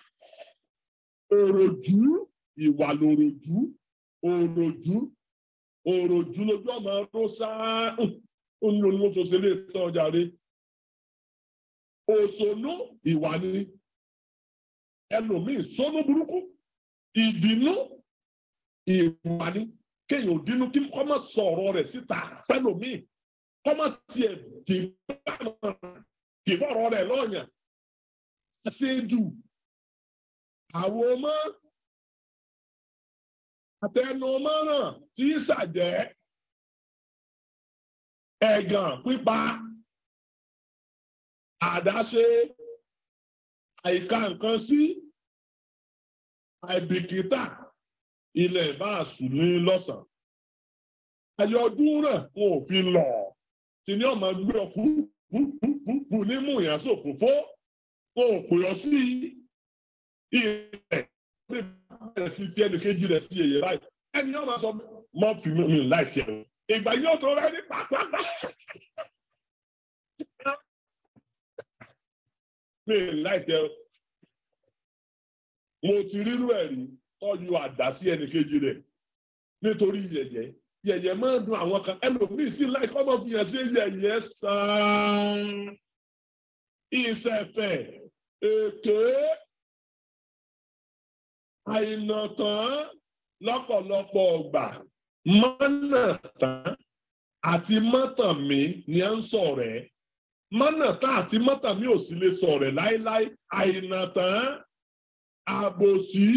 òròjú ìwà lòròjú òròjú òròjú lójú ọmọ ọdún sáà ó ní onímọ̀ tó ṣe lè tán ọjà rẹ òṣònú ìwà ni ẹlòmíì sọnù burúkú ìdínú ìwà ni kéèyàn ò dínú kí kọ́ máa sọ ọ̀rọ̀ rẹ̀ síta fẹ́lòmíì kọ́ máa tiẹ̀ dì kì í fọ̀rọ̀ rẹ̀ lọ́ọ̀yàn ṣéjú àwọn ọmọ àtẹnumọ́ràn tí í ṣàjẹ́ ẹ̀gàn pípa àdáṣe àìka nǹkan sí àìbìkítà ilẹ̀ ìbáàsù ní lọ́sàn-án ayọ̀dún náà wọn ò fi lọ tí ní ọmọ gbé ọ fúfúfúfú nímú ìyàsó òfófó wọn ò pè ọ sí ilẹ̀ ní bẹ̀rẹ̀ sí fi ẹnì kejì rẹ̀ sí èyí báyìí ẹni yóò máa sọ mọ́ fi mi láìpẹ́ o ìgbà yóò tó rẹ́ ní pàápàá mi láìpẹ́ o mo ti rírú ẹ̀ rí tọ́jú àdá sí ẹnì kejì rẹ̀ nítorí yẹ̀yẹ́ yẹ̀yẹ́ máa ń dùn àwọn kan ẹlòmíì sí láì kọ́ mọ́ fi hàn sí yẹ̀yẹ́ sàn ìṣẹ̀fẹ̀ èké àìnàtàn lọ́pọ̀lọpọ̀ ọgbà mọ́nàtàn àti mọ́tànmí ni à ń sọ̀rọ̀ ẹ̀ mọ́nàtàn àti mọ́tànmí ò sì lè sọ̀rọ̀ ẹ̀ láéláé àìnàtàn àbòsí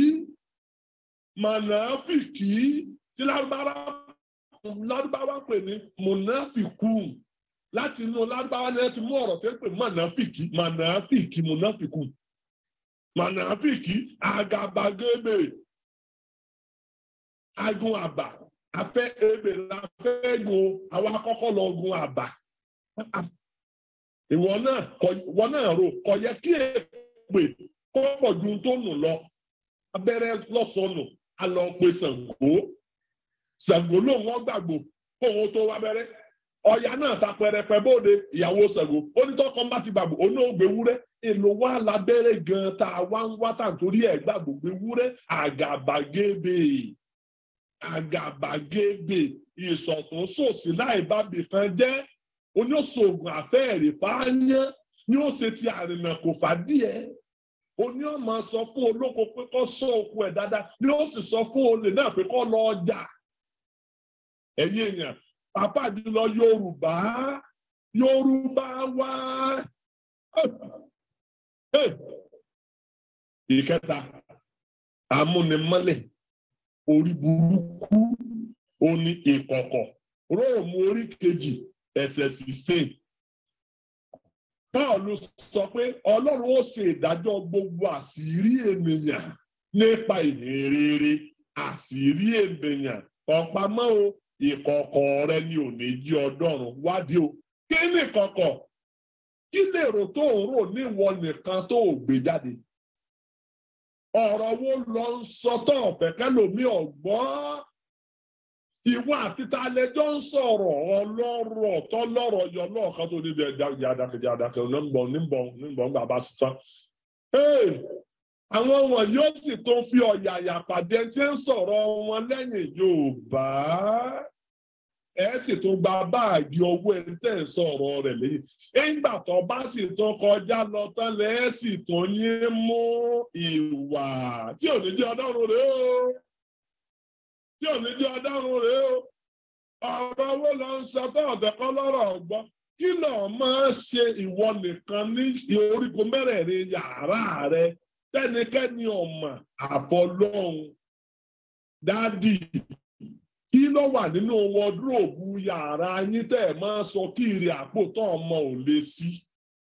mọ̀nàfìkì tí lárúbáwá lárúbáwá pè ní mọ̀nàfìkù láti inú lárúbáwá ni ẹ ti mú ọ̀rọ̀ tí ń pè mọ̀nàfìkì mọ̀nàfìkì mọ̀nàfìkù mọ̀nàfìkì àgàbàgebè agun àbà afẹ́ ebè la fẹ́ gun àwọn akọ́kọ́ lọ gun àbà ìwọ náà ìwọ náà rò kò yẹ kí èpè kó pọ̀ ju tó nù lọ abẹ́rẹ́ lọ́sọ̀nù a lọ pe Ṣàngó Ṣàngó lòun wọ́n gbàgbó kóun tó wá bẹ́rẹ́ ọ̀yà náà ta pẹrẹpẹ bóde ìyàwó Ṣàngó onítọ́kọ́ bá ti gbàgbó oní ògbé wúrẹ́ èlò wa lábẹ́rẹ́ gan tá a wá ń wá tà nítorí ẹ̀ gbàgbó gbé wúrẹ́ àgàbàgebè àgàbàgebè ìsọ̀tún sòsì láì bá bìkan jẹ́ oníṣòògùn àfẹ́ẹ̀rẹ̀ fáyán ni ó ṣe ti àrìnà kò fàdíẹ̀ oní ọmọ sọ fún olóko pé kó sọ òkú ẹ̀ dáadáa ni ó sì sọ fún olè náà pé kó lọ ọjà ẹ̀yin èèyàn pàápàá jùlọ Yorùbá Yorùbá wá ìkẹta amúnimọ́lẹ̀ orí burúkú oní ìkọ̀kọ̀ róòmù orí kejì ẹsẹ̀ sixteen Pọ́ọ̀lù sọ pé Ọlọ́run ó ṣe ìdájọ́ gbogbo àṣírí ènìyàn nípa ìhìnrere àṣírí ènìyàn ọ̀pamọ́ o ìkọ̀kọ̀ rẹ ni ò ní jí ọdọ́run wádìí o kí ni ìkọ̀kọ̀ kí lèrò tó ń rò níwọ nìkan tó ò gbé jáde ọ̀rọ̀ wo lọ ń sọ tó ọ̀fẹ́ kẹlòmí ọ̀gbọ́n ìwọ àti talẹjọ́ ń sọ̀rọ̀ ọlọ́rọ̀ tọ́lọ́rọ̀ yọ lọ́ọ̀kan tó ní yàdàkejì àdàkejì onígbọ̀n onígbọ̀n onígbọ̀n bàbá sísan. àwọn wọn yóò sì tó fi ọ̀yàyà pàdé tí ń sọ̀rọ̀ wọn lẹ́yìn Yorùbá ẹ sì tún gba báàgì owó ẹni tẹ́ ń sọ̀rọ̀ rẹ̀ lẹ́yìn. ìgbà tó bá sì tún kọjá lọ tán lẹ́ sì tún yín mú ìwà tí ò ní jẹ́ ọdọ́run rẹ̀ o tí ò ní jẹ́ ọdọ́run rẹ̀ o ọ̀rọ̀ owó lọ ń sọ tó ọ̀tẹ̀kọ́ lọ́rọ̀ ọ̀gbọ́n kí ló máa ṣe ìwọ nìkan ní orígun mẹ́rẹ̀ẹ̀rin yàrá rẹ tẹ́nikẹ́ni ọ̀mà àfọlọ́hun dádì kí ló wà nínú wọdúróòbù yàrá yín tẹ́ ẹ̀ máa sọ kiri àpò tó ọmọ ò lè sí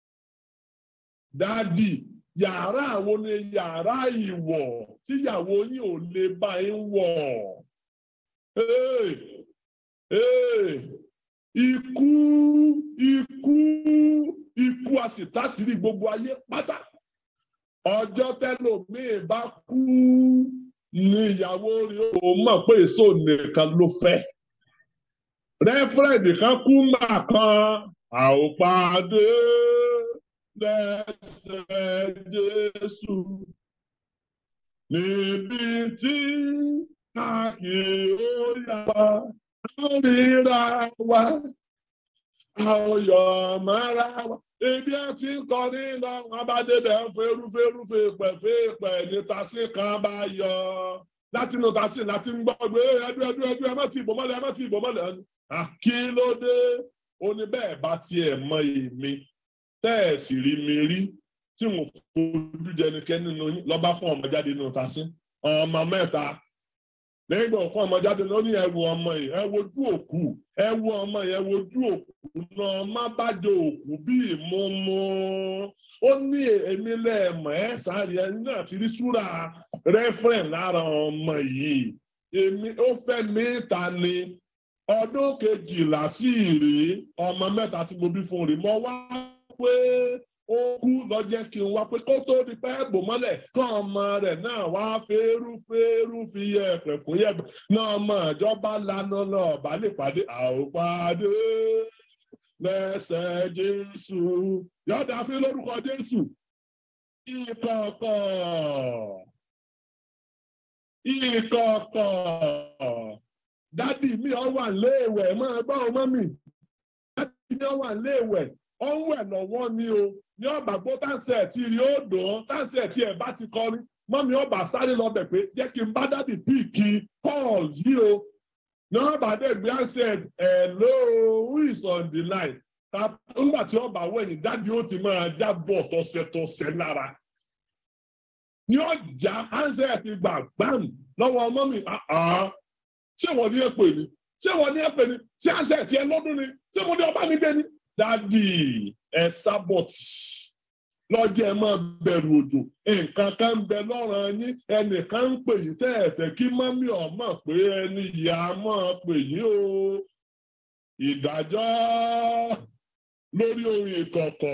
dádì yàrá àwọn ni yàrá ìwọ̀ tíyàwó yín ò lè bá yín wọ̀. Hey, hey, ikú ikú ikú a sì tásìrí gbogbo ayé pátá ọjọ́ tẹ́lòmíì bá kú ní ìyàwó rẹ̀ ó mọ̀ pé èso nìkan ló fẹ́ rẹ́fúrẹ́ǹdì kan kú mà kan a ó pàdé lẹ́sẹ̀ Jésù níbi tí a kì í ó yà wá ríra wa àwòyọ̀ mọ́ra wa ibi ẹ ti ń kọrin lọ wọn bá débẹ̀ ń ferúferú fèèpẹ̀ fèèpẹ̀ ní tasí kan bá yọ láti inú tasí láti ń gbọ́ pé ẹdú ẹdú ẹdú ẹ má ti ìbò mọ́lẹ̀ ẹ má ti ìbò mọ́lẹ̀ kí ló dé ó ní bẹ́ẹ̀ bá tiẹ̀ mọ èmi tẹ́ ẹ̀ sì rí mi rí tí mo fojú jẹnikẹ́ni nínú yín lọ́ba fún ọmọ jáde nínú tasí ọmọ mẹ́ta lẹ́yìn ìgbà fún ọmọ jáde lọ ní ẹwù ọmọ yìí ẹ wojú òkú ẹ wo ọmọ yìí ẹ wojú òkú náà má bá jọ òkú bíi mọ́mọ́ ó ní èmi lẹ́ẹ̀mọ́ ẹ sáré ẹni náà ti rí súra rẹ́fẹ̀rẹ̀ lára ọmọ yìí èmi ó fẹ́ mi ta ni ọdún kejìlá sí ìrè ọmọ mẹ́ta tí mo bí fún rè mọ́ wá pé ó kú lọ́jẹ́ kí n wá pé kó tó di pẹ́ bò mọ́lẹ̀ kọ́ ọmọ rẹ̀ náà wá fẹ́rú fẹ́rú fi yẹ̀pẹ̀ fún yẹ̀pẹ̀ náà ọmọ ìjọba lanu náà bá lè pàdé àwòpàdé lẹ́sẹ̀ Jésù yọ̀dà fi lórúkọ Jésù ìkọ̀kọ̀ ìkọ̀kọ̀ dádì mi ọ wà léèwẹ̀ máa gbọ́ ọmọ mi dádì mi ọ wà léèwẹ̀ ọ ń wẹ̀ lọ́wọ́ ni o ní ọba gbó táǹsẹ̀ tí rí ó dùn ọ́ táǹsẹ̀ tí ẹ̀ bá ti kọrin mọ́mi ọba sáré lọ bẹ̀ pé jẹ́ kí n bá dádì píìkì Paul yìí o ní ọba dẹ̀ gbé ansẹ̀ hello who is on the line nígbà tí ọba wẹ̀yìn dádì ó ti máa jábọ̀ tọ̀sẹ̀tọ̀sẹ̀ lára ní ọjà ansẹ̀ ti gbà gbàm lọ́wọ́ ọmọ mi ṣé wọ́n ní ẹ̀pẹ̀ ni ṣé wọ́n ní ẹ̀pẹ̀ ni ṣé ansẹ̀ tiẹ̀ lọ́dún ni ṣé mo ní ọba mi gbé ni dádì ẹ sábọ̀tì lọ́jọ́ ẹ máa bẹ̀rù òjò nǹkan kan ń bẹ lọ́rọ̀ yín ẹnìkan ń pè yín tẹ́ẹ̀tẹ́ kí mọ́mí ọmọ pé ẹni ìyá máa pè yín o ìdájọ́ lórí orin ìkọ̀kọ̀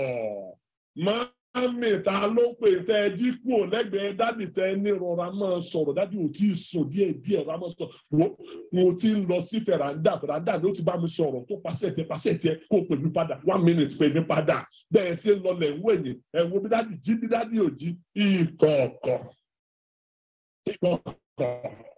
mọ́mí ta ló pè tẹ́ ẹ jí kúrò lẹ́gbẹ̀ẹ́ dádì tẹ́ ẹ ní rọra máa sọ̀rọ̀ dádì ò tí ì sùn díẹ̀ díẹ̀ rọra máa sọ̀rọ̀ mo ti ń lọ sí fẹ̀ràndà fẹ̀ràndà ló ti bá mi sọ̀rọ̀ tó pàṣẹ tẹ pàṣẹ tẹ kó pè mí padà one minute pè mí padà bẹ́ẹ̀ ṣe ń lọlẹ̀ ń wẹ̀yìn ẹ̀ wo bí dádì jí bí dádì ò jí ìkọ̀ọ̀kọ̀ ìkọ̀ọ̀kọ̀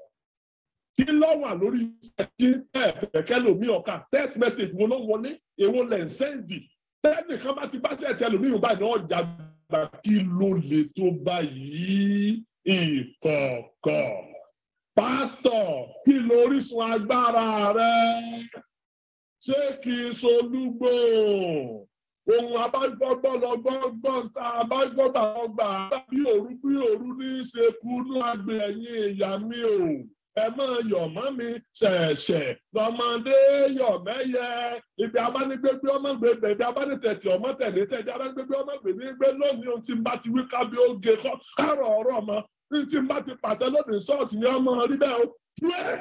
kí ló wà lórí kí ẹ̀ẹ́dẹ̀kẹ́ lomi ọ̀ka text message wo ló wọlé èwo lẹ̀ ń sẹ́ndì tẹ́nìkan bá ti bá sí ẹ̀tẹ́ lómi ìwọ̀n báyìí náà jàgbá kí ló lè tó báyìí ìkọ̀ọ̀kọ̀ pásítọ̀ kí lórísun agbára rẹ ṣé kì í solúgbò ohun abájọgbọ́lọgbọ́gbọ́n tá abájọgbàgbà bí òru bí òru ní í ṣe kúnú àgbẹ̀ ẹ̀yìn ìyá mi o ẹ máa yọ̀ mọ́ mi ṣẹ̀ṣẹ̀ lọ́mọdé yọ̀ mẹ́yẹ ibi abánigbégbé ọmọ gbègbè ibi abánitẹ̀tì ọmọ tẹ̀lé tẹ̀lé abánigbégbé ọmọ gbègbè gbé lónìí ohun tí n bá ti wí kábí ó ge kárọ̀ ọ̀rọ̀ mọ́ ní tí n bá ti pàṣẹ lónìí ṣọ́ọ̀ṣì ni ọmọ rí bẹ́ẹ̀ o pray.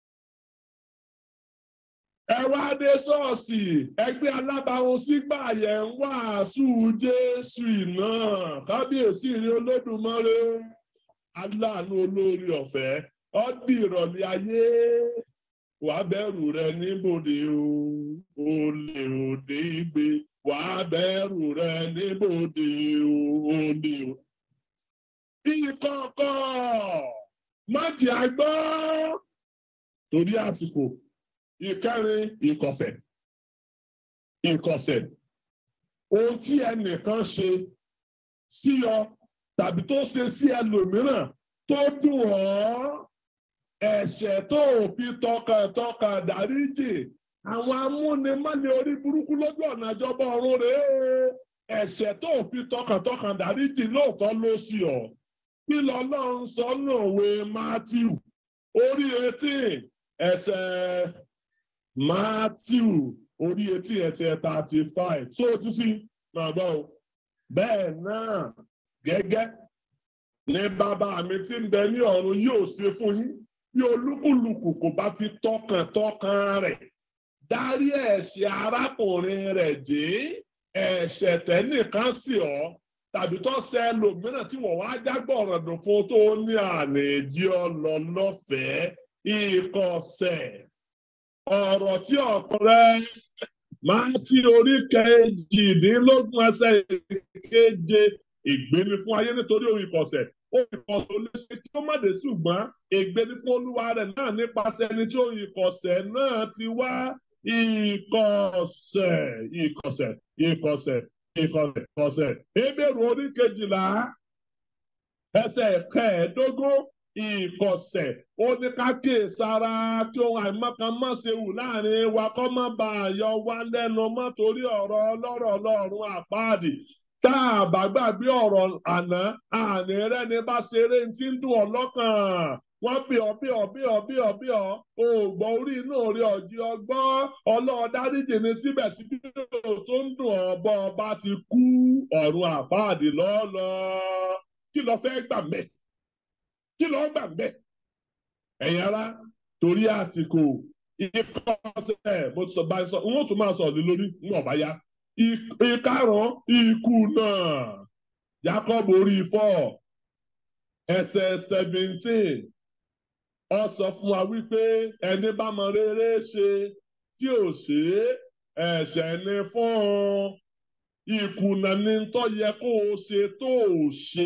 ẹ wá dé ṣọ́ọ̀ṣì ẹgbẹ́ alábàáhùn sígbà yẹn ń wàásù Jésù náà kábíyèsí rí Olódùmarè aláàánú olórí ọ̀fẹ́ ọdí ìrọ̀lẹ́ ayé wàá bẹ̀rù rẹ níbòde o olè òde igbe wàá bẹ̀rù rẹ níbòde o olè o. ìkọ̀kọ̀ májì àgbọ́ torí àsìkò ìkẹrin ìkọ̀sẹ̀ ìkọ̀sẹ̀ ohun tí ẹnìkan ṣe sí ọ tàbí tó ṣe sí ẹlòmíràn tó dùn ọ́ ẹ̀ṣẹ̀ tó fi tọkàntọkàn dáríjì àwọn amúnimọ́ni orí burúkú lójú ọ̀nà ìjọba ọ̀run rèé o ẹ̀ṣẹ̀ tó fi tọkàntọkàn dáríjì lóòótọ́ ló sí ọ kí lọ́lọ́run sọ lòwe Matthew orí eighteen ẹsẹ̀ Matthew orí eighteen ẹsẹ̀ thirty five so ti sí máa gbọ́ o bẹ́ẹ̀ náà gẹ́gẹ́ ní bàbá mi tí ń bẹ ní ọ̀run yóò ṣe fún yín bí olúkúlùkù kò bá fi tọkàntọkàn rẹ̀ dárí ẹ̀ṣẹ̀ arákùnrin rẹ̀ jẹ́ ẹ̀ṣẹ̀ tẹ́nìkan sí ọ tàbí tó ṣe ẹlòmíràn tí wọ́n wá jágbọ̀ràn dùn fún tó ní àná èjì ọlọ́lọ́fẹ̀ẹ́ ìkọsẹ̀ ọ̀rọ̀ tí ọ̀pọ̀rẹ́ máa ti orí kejìdínlógún ẹsẹ̀ keje ìgbéni fún ayé nítorí orí ìkọsẹ̀ ìkọ̀sẹ̀ olóṣè kí ó má dé ṣùgbọ́n ègbé ní fún olúwa rẹ̀ náà nípasẹ̀ ẹni tí òun ìkọ̀sẹ̀ náà ti wá ìkọ̀sẹ̀ ìkọ̀sẹ̀ ìkọ̀sẹ̀ ìkọ̀sẹ̀ ìkọ̀sẹ̀ ebèrú orí kejìlá ẹsẹ̀ kẹẹ̀ẹ́dógún ìkọ̀sẹ̀ ó ní ká kíyè sára kí ohun àìmọ́kan má ṣe wù láàrin wa kó má bà á yọ wá lẹ́nu mọ́ torí ọ̀rọ̀ ọlọ́rọ̀ ọlọ́run àpáàdì tá a bá gbàgbé ọ̀rọ̀ àná àní rẹ́ni bá ṣeré tí ń dùn ọ́ lọ́kàn wọ́n bí ọ bí ọ bí ọ bí ọ bí ọ òògbọ́n orí inú orí ọ̀jì ọgbọ́n ọlọ́ọ̀dáríjì ni síbẹ̀síbẹ̀ tó ń dùn ọ́ bọ́ ọba ti kú ọ̀run àpáàdì lọ́ọ́lọ́ kí lọ fẹ́ gbà mẹ́ kí lọ gbà mẹ́ ẹ̀yin ara torí àsìkò ìkọsẹ̀ mo ti sọ báyìí sọ n ó tún máa sọ ní lórí ń wọ̀ bá yá ìkarùn ikú náà Jacob orí four ẹsẹ̀ seventeen ó sọ fún wa wípé ẹni bá mọ rere ṣe tí ò ṣe ẹ̀ṣẹ̀ ni fún un ìkùnà ni tó yẹ kó o ṣe tó o ṣe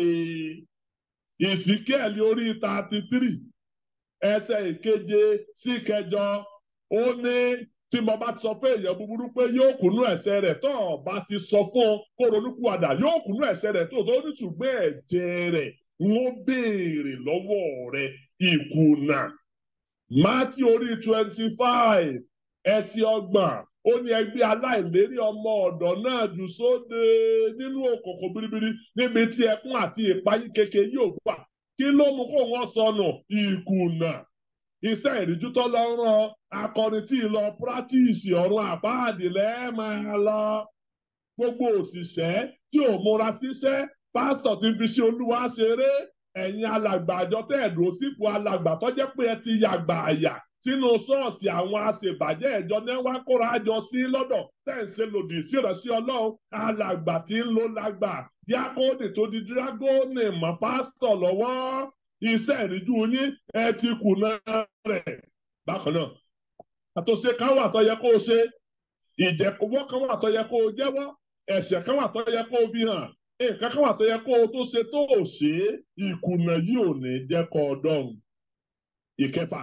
ìsìkẹ́ẹ̀lì orí thirty three ẹsẹ̀ ìkeje sí kẹjọ ó ní tí mo bá ti sọ fún èèyàn búburú pé yóò kùnú ẹ̀ṣẹ̀ rẹ̀ tó o bá ti sọ fún un kó ronúkúwàdà yóò kùnú ẹ̀ṣẹ̀ rẹ̀ tó o tó ní ṣùgbọ́n ẹ̀jẹ̀ rẹ̀ ń ó béèrè lọ́wọ́ rẹ̀ ìkùnà mátí orí twenty five ẹsẹ̀ ọgbọ̀n ó ní ẹgbẹ́ aláìlérí ọmọ ọ̀dọ̀ náà jù sóde nínú òkùnkùn biribiri níbi tí ẹkún àti ìpayín keke yóò wà kí ló mú kó wọ́n sọnù ìkùnà iṣẹ́ ìríjú tó lọ rán akọrin tí ì lọ pírátìsì ọ̀run àbáàdì lẹ́ẹ̀ máa lọ gbogbo òṣìṣẹ́ tí ò múra síṣẹ́ pásítọ̀ tí ń fi ṣe olúwa ṣeré ẹ̀yin alàgbà àjọ tẹ́ẹ̀dù sípò alàgbà tó jẹ́ pé ẹ ti yàgbà àyà sínú ṣọ́ọ̀ṣì àwọn aṣèbàjẹ́ ìjọ náà wá kóra jọ sí lọ́dọ̀ tẹ̀sí lòdì sí ìránṣẹ́ ọlọ́run alàgbà tí ń lo lágbà díákóòdì tó di dírágóònì mọ́ pásítọ̀ lọ́wọ́ iṣẹ́ ìríjú yín ẹ ti kùnà rẹ̀. bákan náà àtúnṣe kan wà tó yẹ kó o ṣe ìjẹ̀kọ̀wọ́ kan wà tó yẹ kó o jẹ́wọ́ ẹ̀ṣẹ̀ kan wà tó yẹ kó o fi hàn nǹkan kan wà tó yẹ kó o tó ṣe tó o ṣe ìkùnà yìí ò ní jẹ́ kó o dọ̀rùn. ìkẹfà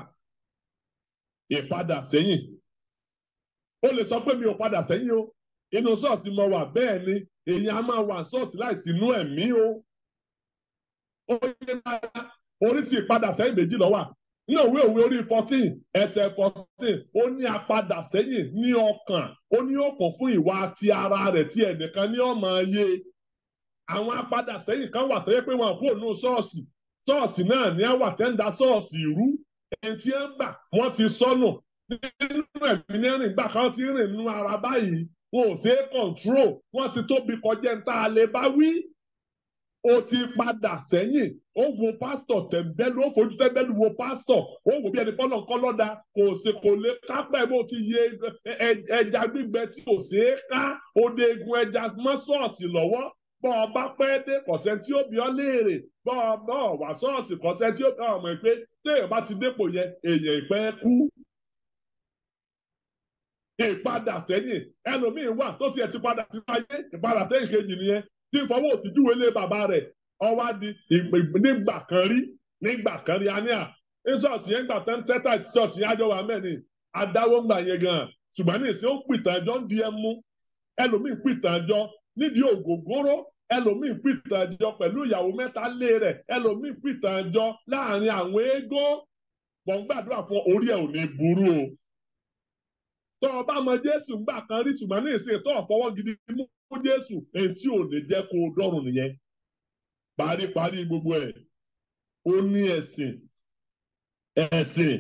ìpadà sẹ́yìn ó lè sọ pé mi ò padà sẹ́yìn o inú ṣọ́ọ̀ṣì mo wà bẹ́ẹ̀ ni èyí á máa wà ṣọ́ọ̀ṣì láìsí inú ẹ̀mí o ó yẹ máa oríṣi ìpadà sẹ́yìn méjì ló wà ní òwe òwe orí fourteen ẹsẹ̀ fourteen ó ní apadà sẹ́yìn ní ọkàn ó ní òkun fún ìwà ti ara rẹ̀ tí ẹnìkan ní ọmọ yé àwọn apadà sẹ́yìn kan wà tó yẹ pé wọn kò nù ṣọ́ọ̀ṣì ṣọ́ọ̀ṣì náà ní àwà tẹ́ ń da ṣọ́ọ̀ṣì rú ẹni tí ń gbà wọ́n ti sọnù nínú ẹ̀mí ní rìn gbà kan ti rìn nínú ara báyìí wọn ò ṣe é control wọ́n ti tóbi kọjá ń tá a lè bá wí ó ti padà sẹ́yìn ó wo pásítọ̀ tẹ̀mbẹ́lú ó fojú tẹ̀mbẹ́lú wo pásítọ̀ ó wò bí ẹni pọ́nà kọ́ lọ́dà kò sì kò lè kápẹ́ bó ti yẹ ẹja gbígbẹ tí kò sí é ká òde egun ẹja mọ́ ṣọ́ọ̀ṣì lọ́wọ́ bọ́ ọ bá pẹ́ dé kọ̀sẹ́ tí ó bí ọ léèrè bọ́ ọ bọ́ ọ wà ṣọ́ọ̀ṣì kọ̀sẹ́ tí ó bí ọ mọ̀ pé téèyàn bá ti dépò yẹn èèyàn ìpẹ́ kú. ìpadà sẹ́yìn ẹlòmíín wà tó tiẹ̀ ti padà sí ayé ìpadà sẹ́yìn kejì nìyẹn tí ń fọwọ́ òsì júwe lé bàbá rẹ̀ ọwá di nígbà kan rí nígbà kan rí aníà ṣọ́ọ̀ṣì yẹn gbà tán tẹ́tà ṣọ́ọ̀ṣì yẹn àjọ wà mẹ́ni adáwó ń gbà yẹn gan ṣùgbọ́n ní ìsìn ó pìtàn ẹjọ́ ń di ẹ mú ẹlòmíín pìtàn ẹjọ́ nídìí ògógóró ẹlòmíín pìtàn ẹjọ́ pẹ̀lú ìyàwó mẹ́ta lé rẹ̀ ẹlòmíín pìtàn ẹjọ́ láàrin àwọn eégún wọ́n gbàdúrà fún orí ẹ̀ ò ní burú o tọ́ ọ bá mọ Jésù gbà kan rí ṣùgbọ́n ní ìsìn tó ọ̀fọwọ́ gidi mú fún Jésù èyí tí ò lè jẹ́ kó o dọ́rùn nìyẹn paríparí gbogbo ẹ̀ ó ní ẹ̀sìn ẹ̀sìn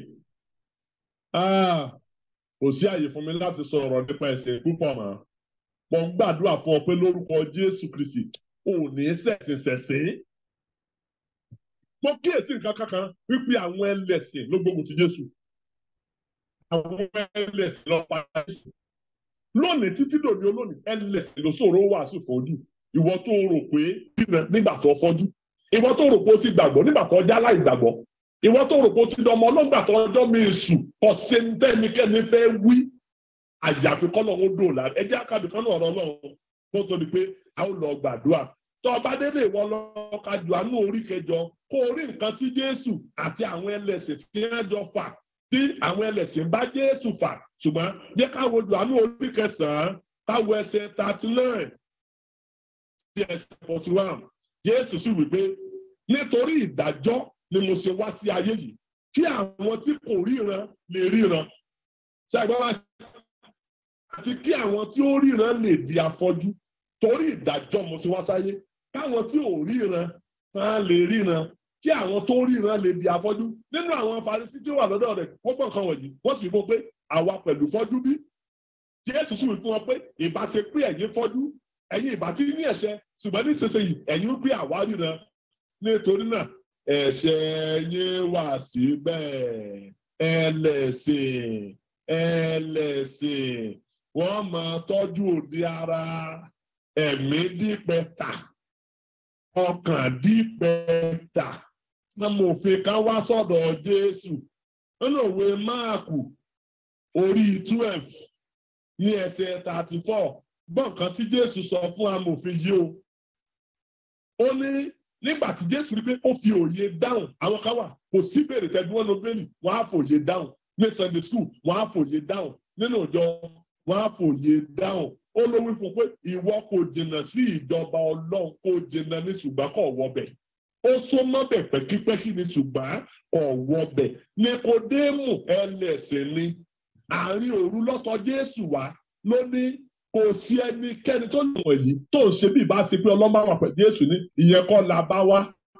kò sí àyè fún mi láti sọ̀rọ̀ nípa ẹ̀sìn púpọ̀ mọ́ mo ń gbàdúrà fún ọ pé lórúkọ Jésù Kristi ò ní ṣẹ̀sìn ṣẹ̀sìn mo kíyèsí nǹkan kankan wípé àwọn ẹlẹ́sìn ló gbógun ti Jésù àwọn ẹlẹ́sìn ló pa Jésù lónìí títí dòní olónìí ẹlẹ́sìn ló sọ̀rọ̀ wàásù fojú ìwọ tó rò pé nígbà tó fọ́jú ìwọ tó rò pé ó ti gbàgbọ́ nígbà tó já láì gbàgbọ́ ìwọ tó rò pé ó ti dọmọ ọlọ́gbà tó ọjọ́ mi sùn ọ̀sẹ̀ ntẹ́nikẹ́ni fẹ́ wí àyàfi kọ́ lọ́wọ́ dòòlà ẹjẹ́ àkàdé fún ọ̀rọ̀ ọlọ́run kó tó di pé a ó lọ gbàdúrà tó ọba délé ìwọ lọ kájú àánú orí kẹjọ kó orí nǹkan tí Jésù àti àwọn ẹlẹ́sìn tí wọ́n jọ fà tí àwọn ẹlẹ́sìn bá Jésù fà ṣùgbọ́n jẹ́ káwọ Jòhánù orí kẹsàn-án káwọ ẹsẹ̀ thirty nine sí ẹsẹ̀ forty one Jésù sì wí pé nítorí ìdájọ́ ni mo ṣe wá sí ayé yìí kí àwọn tí kò ríran lè ríran ṣàgbọ́n wá àti kí àwọn tí ó ríran lè di afọ́jú torí ìdájọ́ mo ṣe wá sáyé káwọn tí ò ríran á lè ríran kí àwọn tó ríran lè di afọ́jú nínú àwọn Farisí tí ó wà lọ́dọ̀ rẹ̀ wọ́n gbọ́ nǹkan wọ̀nyí wọ́n sì fún un pé àwa pẹ̀lú fọ́jú bí Jésù sì wí fún wọn pé ìbá ṣe pé ẹ̀yin fọ́jú ẹ̀yin ìbá tí ní ẹ̀ṣẹ̀ ṣùgbọ́n nísinsìnyí ẹ̀yin ń pé àwa ríran nítorí náà ẹ̀ṣẹ̀ yín wà síbẹ̀ ẹlẹ́sìn ẹlẹ́sìn wọ́n máa tọ́jú òde ara ẹ̀mí dípẹ́ta ọkàn dípẹ́ta amòfin kan wá sọ́dọ̀ Jésù nínú òwe Máàkù orí twelve ní ẹsẹ̀ thirty four gbọ́n kan tí Jésù sọ fún amòfin yìí o ó ní nígbà tí Jésù rí pé ó fi òye dáhùn àwọn kan wà kò sí bèrè tẹ́gbọ́n ló bẹ́ẹ̀lì wọ́n á fòye dáhùn ní Sunday school wọ́n á fòye dáhùn nínú ìjọ wọ́n á fòye dáhùn ó ló wí fún pé ìwọ kò jìnnà sí ìjọba Ọlọ́run kò jìnnà ní ṣùgbọ́n kò wọbẹ̀ ó so mọ́bẹ̀ pẹ́kípẹ́kí ní ṣùgbọ́n kò wọbẹ̀ Níkódémù ẹlẹ́sìn ni àárín òru lọ́tọ̀ Jésù wá ló ní kò sí ẹnikẹ́ni tó lè wọ̀nyí tó ń ṣe bí ìbá ṣe pé ọlọ́mọ àwọn àpẹ Jésù ní ìyẹn kọ́ la bá wá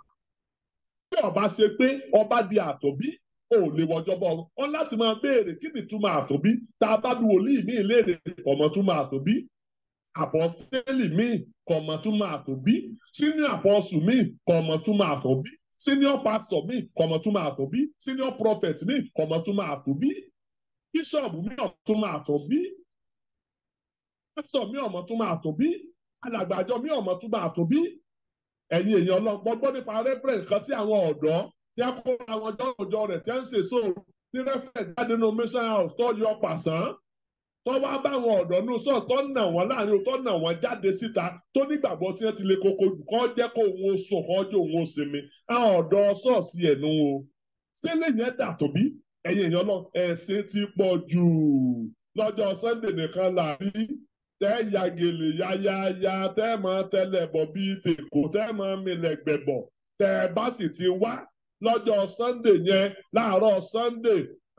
bí ọba ṣe pé ọba di àtọ̀bí ò lè wọjọ́ bọ́ wọn láti máa béèrè kí ni túmọ̀ àtọ̀bí tá a bá bí wòlíì míì léèrè ọmọ túmọ̀ àtọ̀bí àpọ́sítélì míì kọ̀mọ̀ túmọ̀ àtọ̀bí senior apostle míì kọ̀mọ̀ túmọ̀ àtọ̀bí senior pastor míì kọ̀mọ̀ túmọ̀ àtọ̀bí senior prophet míì kọ̀mọ̀ túmọ̀ àtọ̀bí bishop míì kọ̀mọ̀ túmọ̀ àtọ̀bí pastor míì ọmọ túmọ̀ àtọ̀bí alàgbàjọ míì ọmọ túmọ̀ àtọ̀bí ẹ̀yin èèyàn ọlọ́gbọ́n gbọ́ nípa reference kan tí àwọn ọ̀dọ́ tí a kó àwọn jọ́jọ́ rẹ̀ tí a ń ṣe sóòrò tí reference jáde nínú mission house tó yọ pàṣán tó wá bá àwọn ọ̀dọ́ nù sọ̀ tó nà wọ́n láàrin tó nà wọ́n jáde síta tó nígbàgbọ́ tí wọ́n ti lè koko jù kọ́ jẹ́ kó òun ó sùn kọ́ jẹ́ òun ó sinmi àwọn ọ̀dọ́ sọ̀ọ̀sì ẹ̀nu o ṣé lẹ́yìn ẹ̀dà tóbi ẹ̀yin èèyàn lọ ẹ̀sìn ti pọ̀ jù lọ́jọ́ Sunday nìkan là rí tẹ́ ya gèlè yáyáyá tẹ́ mọ́ tẹ́lẹ̀ bọ̀ bíi tèkó tẹ́ mọ́ milẹ̀ gbẹ̀bọ̀ tẹ́ bá sì ti wá lọ́jọ́ Sunday yẹn láàárọ̀ Sunday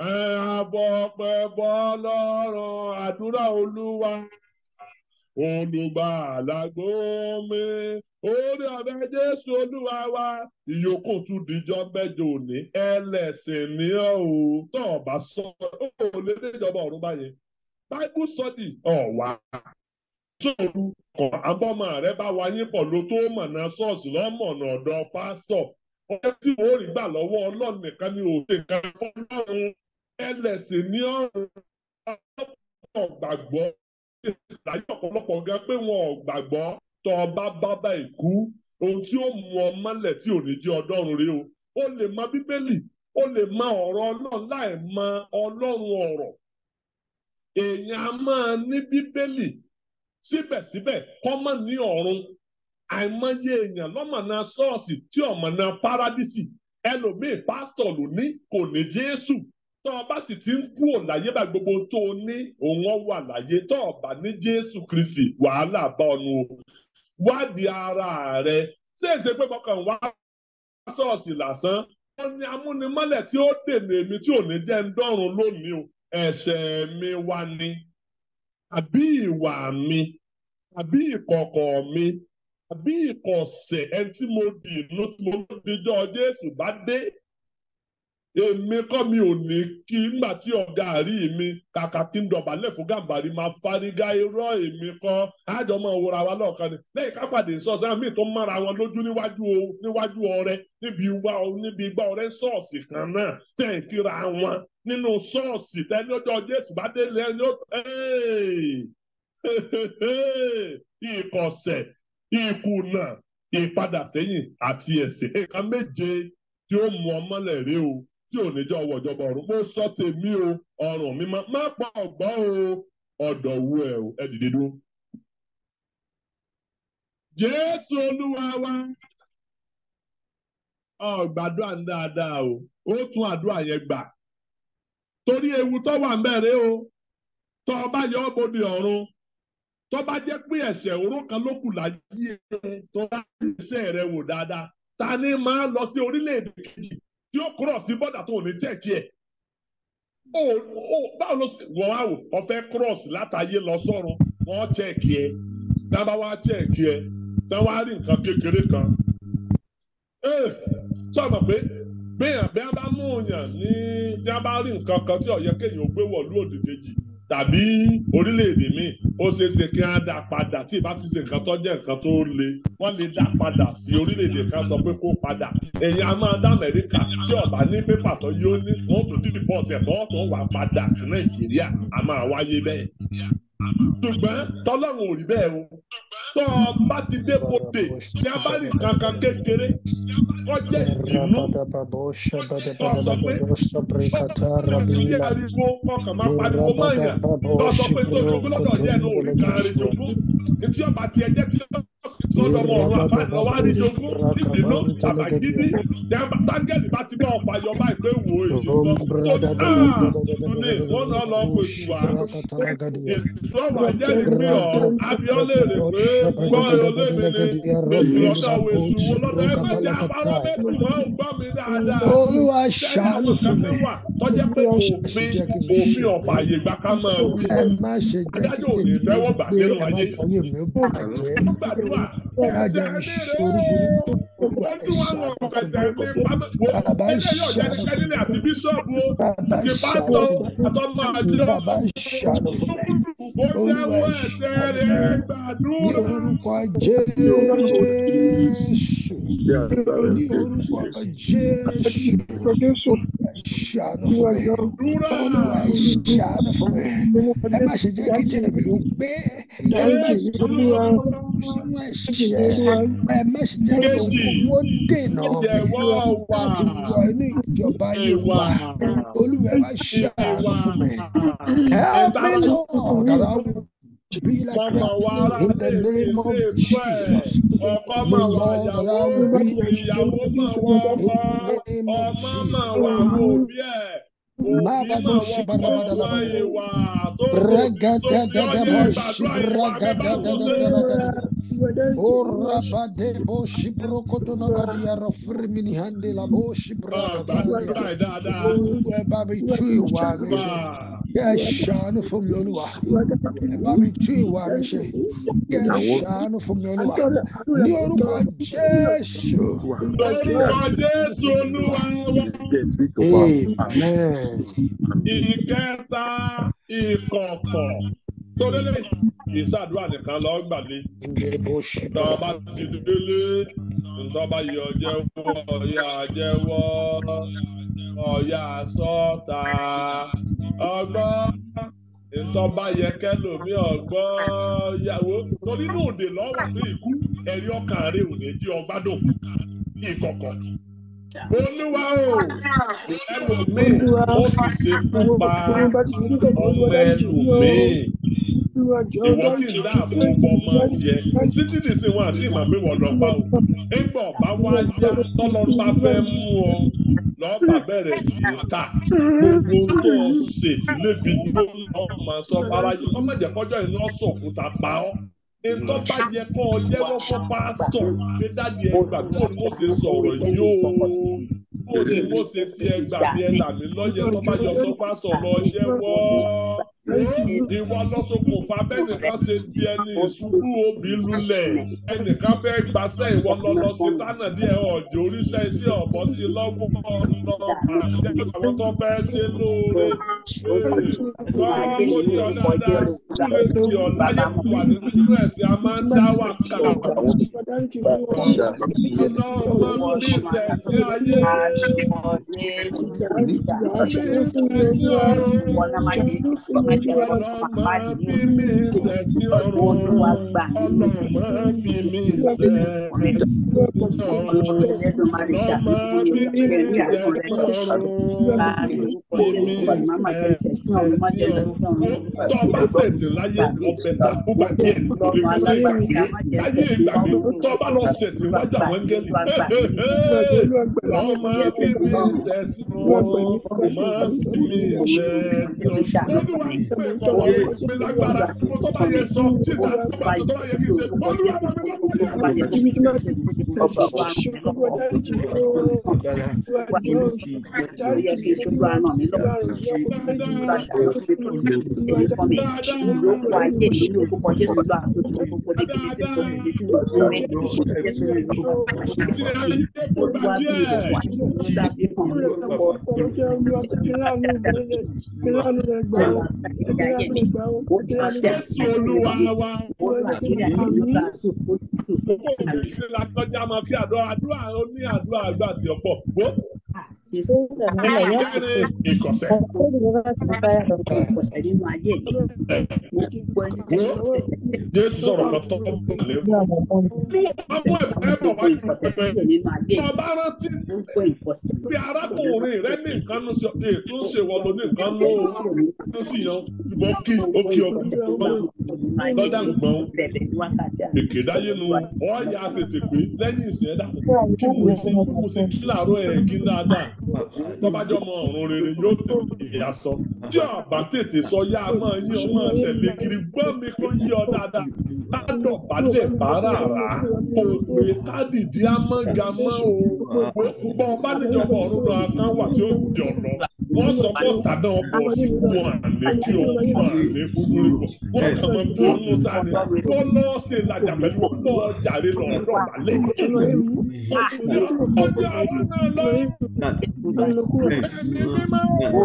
àfọ̀pẹ̀fọ́ lọ́rùn àdúrà olúwa olùgbàlà gbómi orí ọ̀fẹ́ Jésù olúwa wa ìyókù tún dijọ́ mẹ́jọ òní ẹlẹ́sìn ní ọ́ o tó o bá sọ ọ́ lè dé ìjọba ọ̀run báyẹn bible study ọ̀wá sóòrù kan abọ́mọ rẹ bá wáyé pọ̀ ló tó mọ̀nà ṣọ́ọ̀ṣì lọ́mọ̀nà ọ̀dọ̀ pásítọ̀ ọjọ́ tí ó rí gbà lọ́wọ́ ọlọ́run nìkan ni òun ṣe nǹkan fọlọ́run ẹlẹ́sìn ní ọ̀run ọ̀pọ̀ gbàgbọ́ láyé ọ̀pọ̀lọpọ̀ gan pé wọn ò gbàgbọ́ tó ọba bábà ìkú ohun tí ó mú ọ mọ́lẹ̀ tí ò ní jẹ́ ọdọ́run rí o ó lè mọ bíbélì ó lè mọ ọ̀rọ̀ ọlọ́run láì mọ ọlọ́run ọ̀rọ̀ èèyàn a máa ní bíbélì síbẹ̀síbẹ̀ kọ́mọ̀ ní ọ̀run àìmọye èèyàn lọ́mọ̀nà ṣọ́ọ̀ṣì tí ọ̀mọ̀nà párádísì ẹlòmíì pásítọ̀ ló ní kò ní jésù tó o bá sì ti ń kú òláyé bá gbogbo tó o ní òun wà láyé tó o bá ní jésù kristi wàhálà bá ọnu o wádìí ara rẹ ṣé èsè pé mọ̀kàn wá ṣọ́ọ̀ṣì lásán wọn ni amúnimọ́lẹ̀ tí ó dènà èmi tí ò ní jẹ́ ń dọ́run lónìí o ẹ̀ṣẹ̀ mi wá ní àbí ìwà mi àbí ìkọ̀kọ̀ mi àbí ìkọ̀sẹ̀ ẹni tí mo dì inú tí mo dijọ́ Jésù bá dé èmi kọ́ mi ò ní kí nígbà tí ọ̀gá àrí mi kàkà kí n dọ̀bálẹ̀ fún gàmbàrí máa fárígá irọ́ èmi kọ́ àjọ máa wòra wa lọ́ọ̀kan ni lẹ́yìn kápàdé sọ́ọ̀sì àmì tó mára wọn lójú níwájú níwájú ọrẹ níbi wá níbi igbá ọrẹ ṣọ́ọ̀ṣì kan náà tẹ̀ ń kíra wọn nínú ṣọ́ọ̀ṣì tẹ́ni ọjọ́ Jésù bá dé lẹ́yìn ó ìkọ̀sẹ̀ ìkùnà ìpadà sẹ́yìn àti ẹ̀ṣẹ̀ nǹkan méje tí ó mú ọmọlẹ̀ rí o tí ò ní jẹ́ ọwọ́ ìjọba ọ̀run mo sọ tèmi o ọ̀run mi má pa ọ̀gbọ́n o ọ̀dọ̀ wu ẹ̀ o ẹ dìde dúró. Jésù Olúwa wa ọ gbàdúrà ń dáadáa o ó tún àdúrà yẹn gbà torí ewu tó wà ń bẹ̀rẹ̀ o tó o bá yọ ọ́ bòde ọ̀run tó bá jẹ́ pé ẹ̀ṣẹ̀ òró kan ló kù láyé ẹ tó bá rí iṣẹ́ rẹ wò dáadáa ta ni máa lọ sí orílẹ̀-èdè kejì tí ó kúrọ̀ sí bọ́dà tó ò ní chẹ́ẹ̀kì ẹ̀ o o báwo ló ṣe wọ́n á wò ọ̀fẹ́ cross látàyé lọ sọ́run wọ́n chẹ́ẹ̀kì ẹ̀ tá a bá wá chẹ́ẹ̀kì ẹ̀ tá a wá rí nǹkan kékeré kan ee sọ̀rọ̀ pé béèyàn bí a bá mú yàn ní tí a bá rí nǹkan kan tí ó yẹ kéèyàn ó gbé wọ̀lú òdì kejì tàbí orílẹ̀-èdè míì ó ṣeé ṣe kí wọ́n dá padà tí ìbá ti ṣe nǹkan tó jẹ́ nǹkan tó le wọ́n lè dá padà sí orílẹ̀-èdè kan sọ pé kó padà èyí a máa dá Amẹ́ríkà tí ọ̀bá ní pépà tó yóò ní wọ́n tún dídì pọ́ọ̀tì ẹ̀ tọ́ tó wà padà sí Nàìjíríà a máa wáyé bẹ́ẹ̀ ṣùgbọ́n tọ́lọ́run ò rí bẹ́ẹ̀ o tó o bá ti dé bòde tí a bá rí nǹkan kan kékeré kọjá ìbínú jẹ́ ariwo ọkàn máa pariwo mọ́yàn lọ sọ pé tó jogún lọ́dọ̀ yẹn ló rí kan rí jogún etí ọba ti ẹjẹ́ tí lọ́dọ̀ ọmọ ọ̀run àbá lọ́wọ́ á rí jogún ìbínú àbàgídí tágẹ́lì bá ti bá ọ̀pá yọ báyìí pé wò ó èyí tó ní wọ́n náà lọ pè sí wa èso ọ̀rọ̀ ajẹ́rìí pé ọ̀ abiọ́lé rè pé gbọ́ olómi ni èsù lọ́dọ̀ wo èsù wo lọ́dọ̀ ẹ mẹ́jẹ àbárọ̀ mẹ́sù wọn ò gbọ́ mi dáadáa Olúwa ṣàánú fún mi. tọ́jẹ́ pé òfin òfin ọ̀fà àyè gbà ká máa wí Ẹ má ṣe jẹ́ adájọ́ ò ní fẹ́wọ́ gbà nínú ẹ má ayé fọyín mi ó bàjẹ́. gbàdúrà Ẹ á jẹ́ ìṣòro burúkú. Olúwa wọ́n tún wá lọ ṣàánú fẹsẹ̀ fún ní mi. pámẹ́ wo Bàbá ẹgbẹ́ yóò jẹ́ ṣàánú nípa nílẹ̀ àti bíṣọ́ọ̀bù o Bàbá àti ṣàánú pásítọ̀ fún mi. àtọmọ àjọ Bàbá ṣàánú fún mi. ó jẹ́wọ́ ẹ̀ṣẹ̀ rẹ̀ Ní gbàdúrà. orúkọ Jésù. Ní orúkọ Jésù. Ṣàánú fún mi. Dúrà. Olúwa ṣàánú fún mi. Ẹ má ṣe jẹ́ kí tèmi ó gbé. Ẹ má ṣe jẹ́ kí sínú ẹ̀ṣẹ̀. Ẹ má ṣe jẹ́ kí owó dènà mi Jẹ̀wọ́ wà. láti wọ inú ìjọba Ìwà. ìwà. Olúwa ẹ má ṣàánú Ìwà. fún mi. Help me, Lord, that I will be like Mọ̀mọ̀ wà Christ ara in the lè name of ṣe fún ẹ̀. Jesus. Ọkọ mà wà ìyàwó, ìyàwó mà wà ọkọ, ọmọ mà wà wọ òbí ẹ̀. Òbí mà wọ ọkọ wà ìwà tó kò sókè ọyẹ gbàdúrà ìwà bẹ́ẹ̀ bá wù sí. Orabade boshi brokoto na gadia rafrimini hande la boshi Gbàdúrà brokoto. ẹ̀ dáadáa. Olúwa ẹ bá mi tú ìwà mi Gbà. ṣe. Kí ẹ ṣàánú fún mi olúwa. Ẹ bá mi tú ìwà mi ṣe. Kí ẹ ṣàánú fún mi olúwa. Ní orúkọ Jésù. Lórúkọ Jésù Olúwa wa. Amen. Ìkẹta ìkọ̀kọ̀. Sọdẹ́lẹ̀ ìṣàdúrà nìkan lọ gbàgbé. Inde boshi Tọ́ bá ti délé, ntọ́ bá yọ jẹ́wọ́, ọ̀yà jẹ́wọ́, ọ̀yà sọ́ta. Ọgbọ́n ntọ́ bá yẹ kẹ́lòmí ọgbọ́n yàwó. Torí inú òde lọ́wọ́ ní ikú, ẹ̀rí ọkàn rẹ̀ ò ní jí ọgbádùn. Ìkọ̀kọ̀. Olúwa o, ẹlòmíì ó sì ṣekú pa ọmọ ẹlòmíì ìwọ sì ń dáàbò bọ ọmọ tiẹ̀ títí di sí wọn àti ìmọ̀ pé wọ́n lọ pa o nígbà ọba wá yá tọ́lọ́run bá fẹ́ mú ọ lọ́ọ̀bà bẹ̀rẹ̀ sí í ta gbogbo tó o ṣe tí lè fi dúró lọ́ọ́ máa sọ fáráyé kọ́ mọ̀jẹ̀ kọjọ́ iná sọ̀kúta pa ọ́ nǹkan bá yẹ kọ́ ọ jẹ́wọ́ fún pásítọ̀ pé dáàdi ẹ gbà kó ni mo ṣe sọ̀rọ̀ yìí o kó ni mo ṣe sí ẹ gbà bí ẹ là mí lọ́yẹ̀ tó bá yọ sọ pásítọ̀ lọ jẹ́wọ́ ìwọ lọ́sọkùnfà bẹ́nìkan ṣe di ẹni ìṣubú òbí lulẹ̀ ẹnìkan fẹ́ gbaṣẹ́ ìwọ lọ́lọ́ sí tánà díẹ̀ ọ̀jọ̀ oríṣẹ́ iṣẹ́ ọ̀bọ sí lọ́gbọ̀n ọ̀nà àwọn tó fẹ́ ṣe lóore wọ́n mo ní ọ dáadáa kúlẹ̀ tí ọ láyé wà nínú ẹ̀sìn a máa ń dá wà ká iná ọmọ mi sẹ̀sìn ayé mi sẹ̀sìn ọ̀run ọlọ́mọ bí mi sẹ̀sìn ọ̀run ọlọ́mọ bí mi sẹ̀sìn ọ̀run ọlọ́mọ bí mi sẹ̀sìn ọ̀run bí mi ẹ̀sìn ọ̀run tó bá ṣẹ̀sìn láyé ọ̀bẹ ta fún gbàgbé ẹ̀ lórí gbàgbé láyé ìgbàgbé tó bá lọ ṣẹ̀sìn wájú àwọn ẹngẹ́lì ọmọ tí mi ṣẹ̀sìn ọmọ tí mi ṣẹ̀sìn olúwa pé kọ́wọ́ pé lágbára tó bá yẹ sọ síta tó bá tó bá yẹ kí n ṣe olúwa bá mi lọ́kùnrin. Jésù olúwa wa. Kókó òbí la tọ́jà máa fi àdúrà àdúrà ó ní àdúrà àgbà àti ọ̀pọ̀. Gbó ìkẹ́ni ìkọ̀sẹ̀. Jésù sọ̀rọ̀ kan tọ́ lé. Ọmọ ẹ̀ bọ̀ wá ju pẹpẹ. Ọba rántí bí arákùnrin rẹ ní nǹkan ló ṣe ètò ṣe wọ́n ló ní nǹkan ló ló sì yan ṣùgbọ́n kí ó kí ọ lọ́dà gbọ́n. Èké dáyé nu ọ̀ya tètè pé lẹ́yìn ìsìn ẹ̀dá kí mo ṣe kí mo ṣe kí làárọ̀ ẹ̀ kí dáadáa. Tọ́bájọ́ mọ ọ̀run rere yóò tètè ìyá sọ. Tí ọ̀bà tètè sọ yá a máa yí ọmọ tẹ̀lé kiri gbọ́ mi kó yí ọ dáadáa. Ládọ̀ balẹ̀ bàárà rà kò pé kádìdí amágamá o. Gbọ́ ọba níjọba ọ̀run náà kan wà tí ó di ọ̀nà. Wọ́n sọ pé tàdá ọkọ̀ sí wọn àlè kí ọkọ̀ àlè fúnúrí bọ̀. Wọ́n kàn mọ́ bí ọmọ sáré. Wọ́n lọ sí ìlàjà pẹ̀lú ọgbọ́ jàre lọ́dọ̀ balẹ̀. Ọjọ́ àwọn náà lọ. Ẹni mímọ́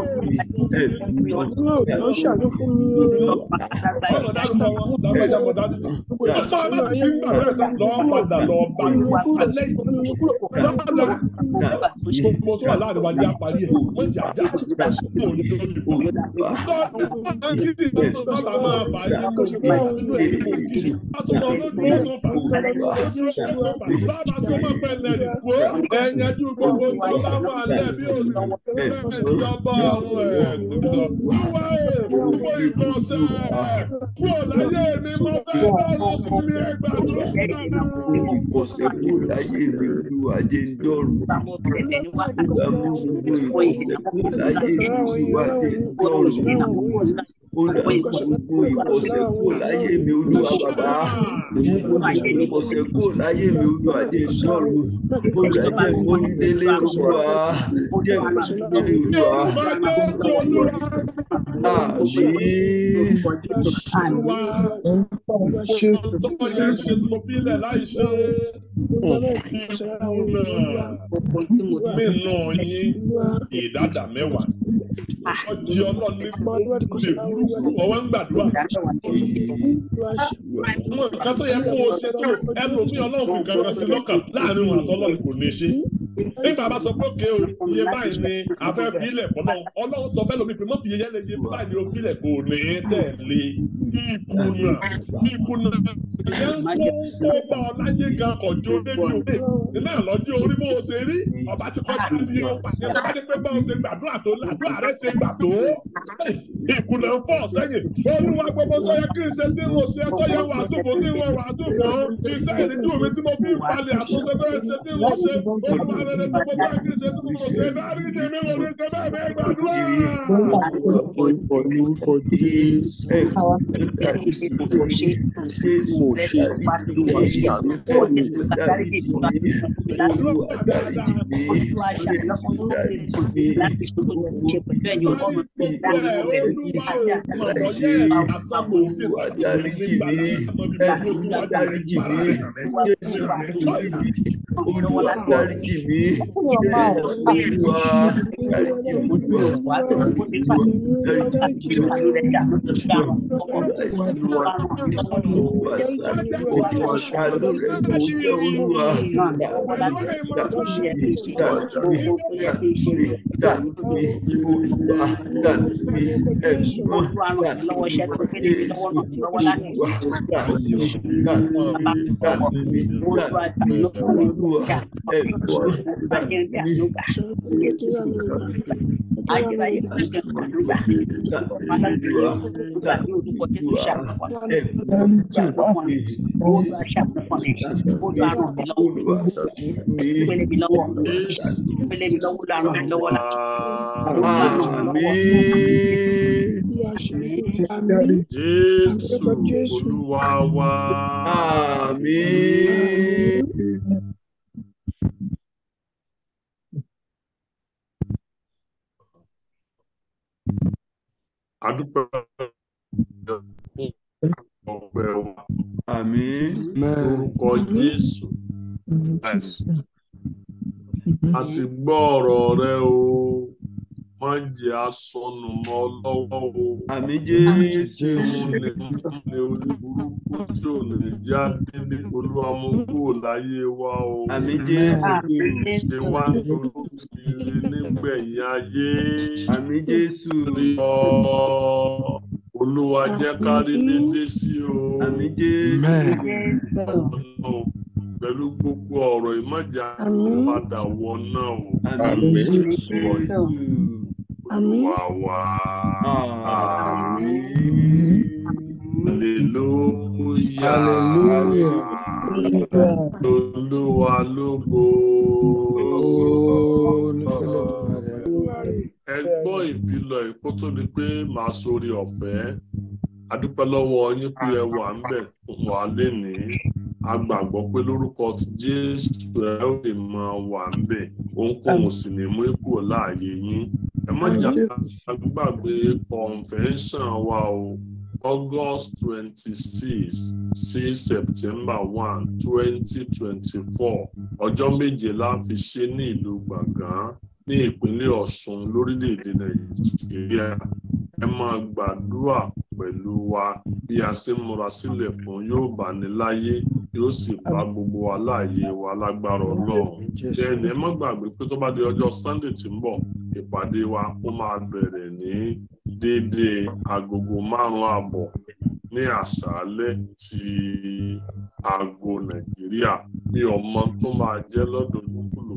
Lọ ṣàánú fún mi o. ọmọ dárúkọ wọn lágbájá mọ dárúkọ. Ọmọ aláti fi ń gbàgbé lọ padà lọ bá alẹ́ yìí. Lọ́pàá gbogbo tó wà láàrin wájú àparí ẹ̀ wọ́n jà já fún òní tó ti bọ̀. Tọ́jú kìdì tó bá máa fà á nínú nínú èdè kò kìdì. Látọ̀ lọ lójú ó tó fà lójú ó tó fà. Bàbá sọ ma pẹ́ lẹ́nu kó ẹ̀yẹ́jú gbogbo tó bá wà lẹ́bí òní. Ìjọba ọ̀run ẹ̀ wíwá ẹ̀ gbogbo ìkọ̀sẹ̀ kúrò láyé mi mo fẹ́ lọ́rùn sí mi ẹgbàdúrà. Ìkọ̀sẹ̀ kúrò láyé mi olúwa jẹ́ ń dọ̀rùn. Ìgbàmú gbogbo ìkọ̀sẹ̀ kúrò láyé mi olúwa jẹ́ ń dọ̀rùn. Ó dà gbogbo ìkọ̀sẹ̀ kúrò láyé mi olúwa bàbá. Gbogbo ìkọ̀sẹ̀ kúrò láyé mi olúwa jẹ́ ń dọ̀rùn. Ó dà jẹ́ ìmọ̀lídélé olúwa. Jẹ́ ìmọ̀lídélé olúwa. Yorùbá Jésù olúwa. Àmín. Tó kọjá ìṣe tí mo fi lẹ̀ láì ṣe ìkùnà mínú yín ìdádà mẹ́wàá. Ọjọ́ ọlọ́run ní gbogbo lè burúkú ọwọ́ ń gbàdúrà. Àwọn nǹkan tó yẹ kó o ṣe tó ẹlòmíì ọlọ́run fi kankan sí lọ́kàn láàrin wọn àtọ́lọ́run kò ní ṣe. Nígbà bá sọ pé òkè o, iye báyìí ni afẹ́ fílẹ̀ fọlọ́. Ọlọ́run sọ fẹ́ lómi pé mọ́ fi iye yẹn lè iye báyìí ni o fílẹ̀ kò ní tẹ̀lé. Ìkùnà ìkùnà ìyẹn ń kó kó bá ọ láyé gan kọjú débi òde. Iná lọ́jọ́ orí bó o ṣe rí. Ọba ti kọjá ní o pàṣẹ tó bá dé pé bá o ṣe gbàdúrà tó làdúrà rẹ ṣe gbà tó. Ìkùnà ń fọ̀ sẹ́yìn. Olúwa gbogbo tó yẹ kí n ṣe tí mo ṣe tó yẹ wà á dùn fún tí wọ́n wà á dùn fún. Iṣẹ́ ìrìnjú mi tí mo fi ń palẹ̀ àtúnṣe tó yẹ ṣe tí mo ṣe. Olúwa rẹ̀ rẹ̀ gbogbo tó yẹ kí n ṣe tí mo ṣe. Dárí ni mi lò ní ṣe bẹ́ẹ̀ bẹ́ẹ̀ gbàdúrà. Orúkọ Jésù. Ẹ ṣé mo ṣe ìlúwa ṣàánú fún mi. Dáríjì mi. Olúwa dáríjì mi. Dáríjì mi. Láti ṣòro ṣe pẹ̀lú ẹ̀yìn ọlọ́run tó dá Olúwa dáríjì mi. Olúwa dáríjì mi. Olúwa dáríjì mi. Olúwa dáríjì mi. ayérayé fún mi olúwa ọba alágbèrè olúwa ní orúkọ jésù ṣàánú fún mi ṣàánú fún mi olúwa ṣàánú fún mi olúwa ràn mí lọ́wọ́ ìpele mi lọ́wọ́ ìpele mi lọ́wọ́ olúwa ràn mí lọ́wọ́ láti Àmín. Jésù Olúwa wa. Àmín. Adúpẹ́ ọpẹ́ wa Àmín. lórúkọ Jésù. A ti gbọ́ ọ̀rọ̀ rẹ o. Má jẹ́ asọnù mọ́ ọ lọ́wọ́ o. Àmín Jésù. Òun ni ní orí burúkú tí ò ní já délé olúwa mú kúrò láyé wa o. Àmín Jésù. Ṣé wá lórúkọ ire nígbẹ̀yìn ayé? Àmín Jésù. Rí ọ. Olúwa jẹ́ ká rí dédé sí o. Àmín Jésù. Ọ̀nà Pẹ̀lú gbogbo ọ̀rọ̀ ìmọ̀jà padà wọ náà o. Àmín Jésù. Olúwa wa. Àmín. Hallelujah. Hallelujah. Olúwa lógo. Ó ní fẹ́lẹ́ Ẹ gbọ́ ìfilọ̀ ìkó tó di pé màá sórí ọ̀fẹ́. A dúpẹ́ lọ́wọ́ yín pé ẹ wà ń bẹ̀ fún wa lénìí. A gbàgbọ́ pé lórúkọ ti Jésù ẹ ó lè máa wà ń bẹ̀. Ohunkóhun sì ní mú ipò láàyè yín. Ẹ má jà gbàgbé convention wa o. August twenty-six sí September one twenty twenty-four ọjọ́ méje la fi ṣe ní ìlú Gbọ̀ngán ní ìpínlẹ̀ Ọ̀ṣun lórílẹ̀‐èdè Nàìjíríà ẹ máa gbàdúrà pẹ̀lú wa bí a ṣe ń múra sílẹ̀ fún yóò bá ní láyé yóò sì bá gbogbo wa láàyè wa lágbára Ọlọ́run bẹ́ẹ̀ni ẹ má gbàgbé pé tó bá di ọjọ́ Sunday tí ń bọ̀ ìpàdé wa ó máa bẹ̀rẹ̀ ní déédéé agogo márùn-ún àbọ̀ ní àṣálẹ́ ti aago Nàìjíríà mi ò mọ tó máa jẹ́ lọ́dọ̀ lúkúlùkù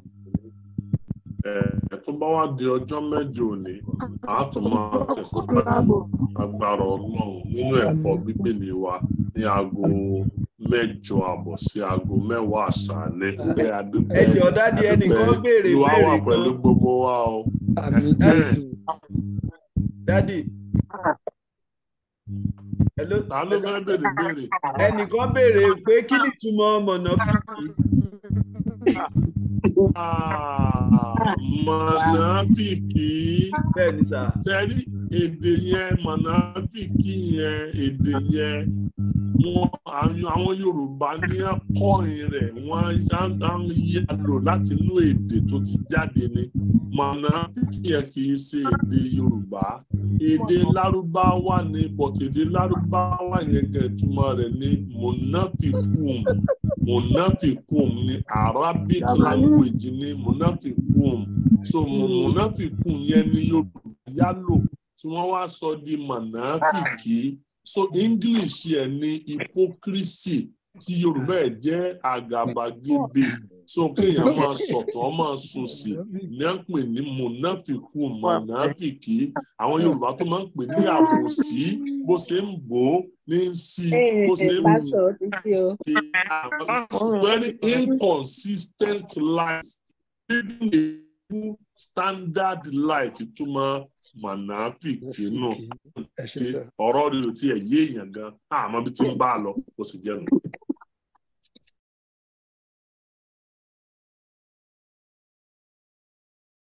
ẹ̀ tó bá wá di ọjọ́ mẹ́jọ òní a tún máa tẹ̀síwájú agbára Ọlọ́run nínú ẹ̀kọ́ Bíbélì wa ní aago mẹ́jọ àbọ̀ sí aago mẹ́wàá àṣálẹ́ ẹ adúpẹ́ Ẹ jọ̀ọ́ dádì ẹnìkan béèrè ìwà wà béèrè pẹ̀lú kan. gbogbo wa o. Àmín Jésù. Dádì. Hello. ta ló fẹ́ béèrè béèrè. Ẹnìkan béèrè pé kí ni ìtumọ̀ mọ̀nàfíìsì? Ah, mọ̀nàfìkì Bẹ́ẹ̀ni sà. sẹ́rí èdè yẹn mọ̀nàfìkì yẹn èdè yẹn wọn àwọn àwọn Yorùbá ní akọrin rẹ̀ wọ́n á á ń yá lò láti inú èdè tó ti jáde ni mọ̀nàfìkì yẹn kì í ṣe èdè Yorùbá èdè Lárúbáwá ni but èdè Lárúbáwá yẹn gẹ̀ túmọ̀ rẹ̀ ní mọ̀nàfìkùn mọ̀nàfìkùn ní Arabic language ní mọ̀nàfìkùn so mọ̀nàfìkùn yẹn ní Yorùbá yálò tí wọ́n wá sọ di mọ̀nàfìkì so English yẹn ní hypocrisy tí Yorùbá ẹ̀ jẹ́ àgàbàgebè so kéèyàn máa sọ̀tọ̀ máa sòsì ní à ń pè ní mọ̀nàfìkùn mọ̀nàfìkì àwọn Yorùbá tó máa ń pè ní àbòsí bó ṣe ń bò ó ní í sí bó ṣe ń very inconsistent life living a full standard life ìtumọ̀ mọ̀nàfìkì náà Ẹ ṣé tí sà. ọ̀rọ̀ rẹ̀ ò tiẹ̀ yé èèyàn gan àmọ́ bí tí ń bá a lọ ó sì jẹ́ nù.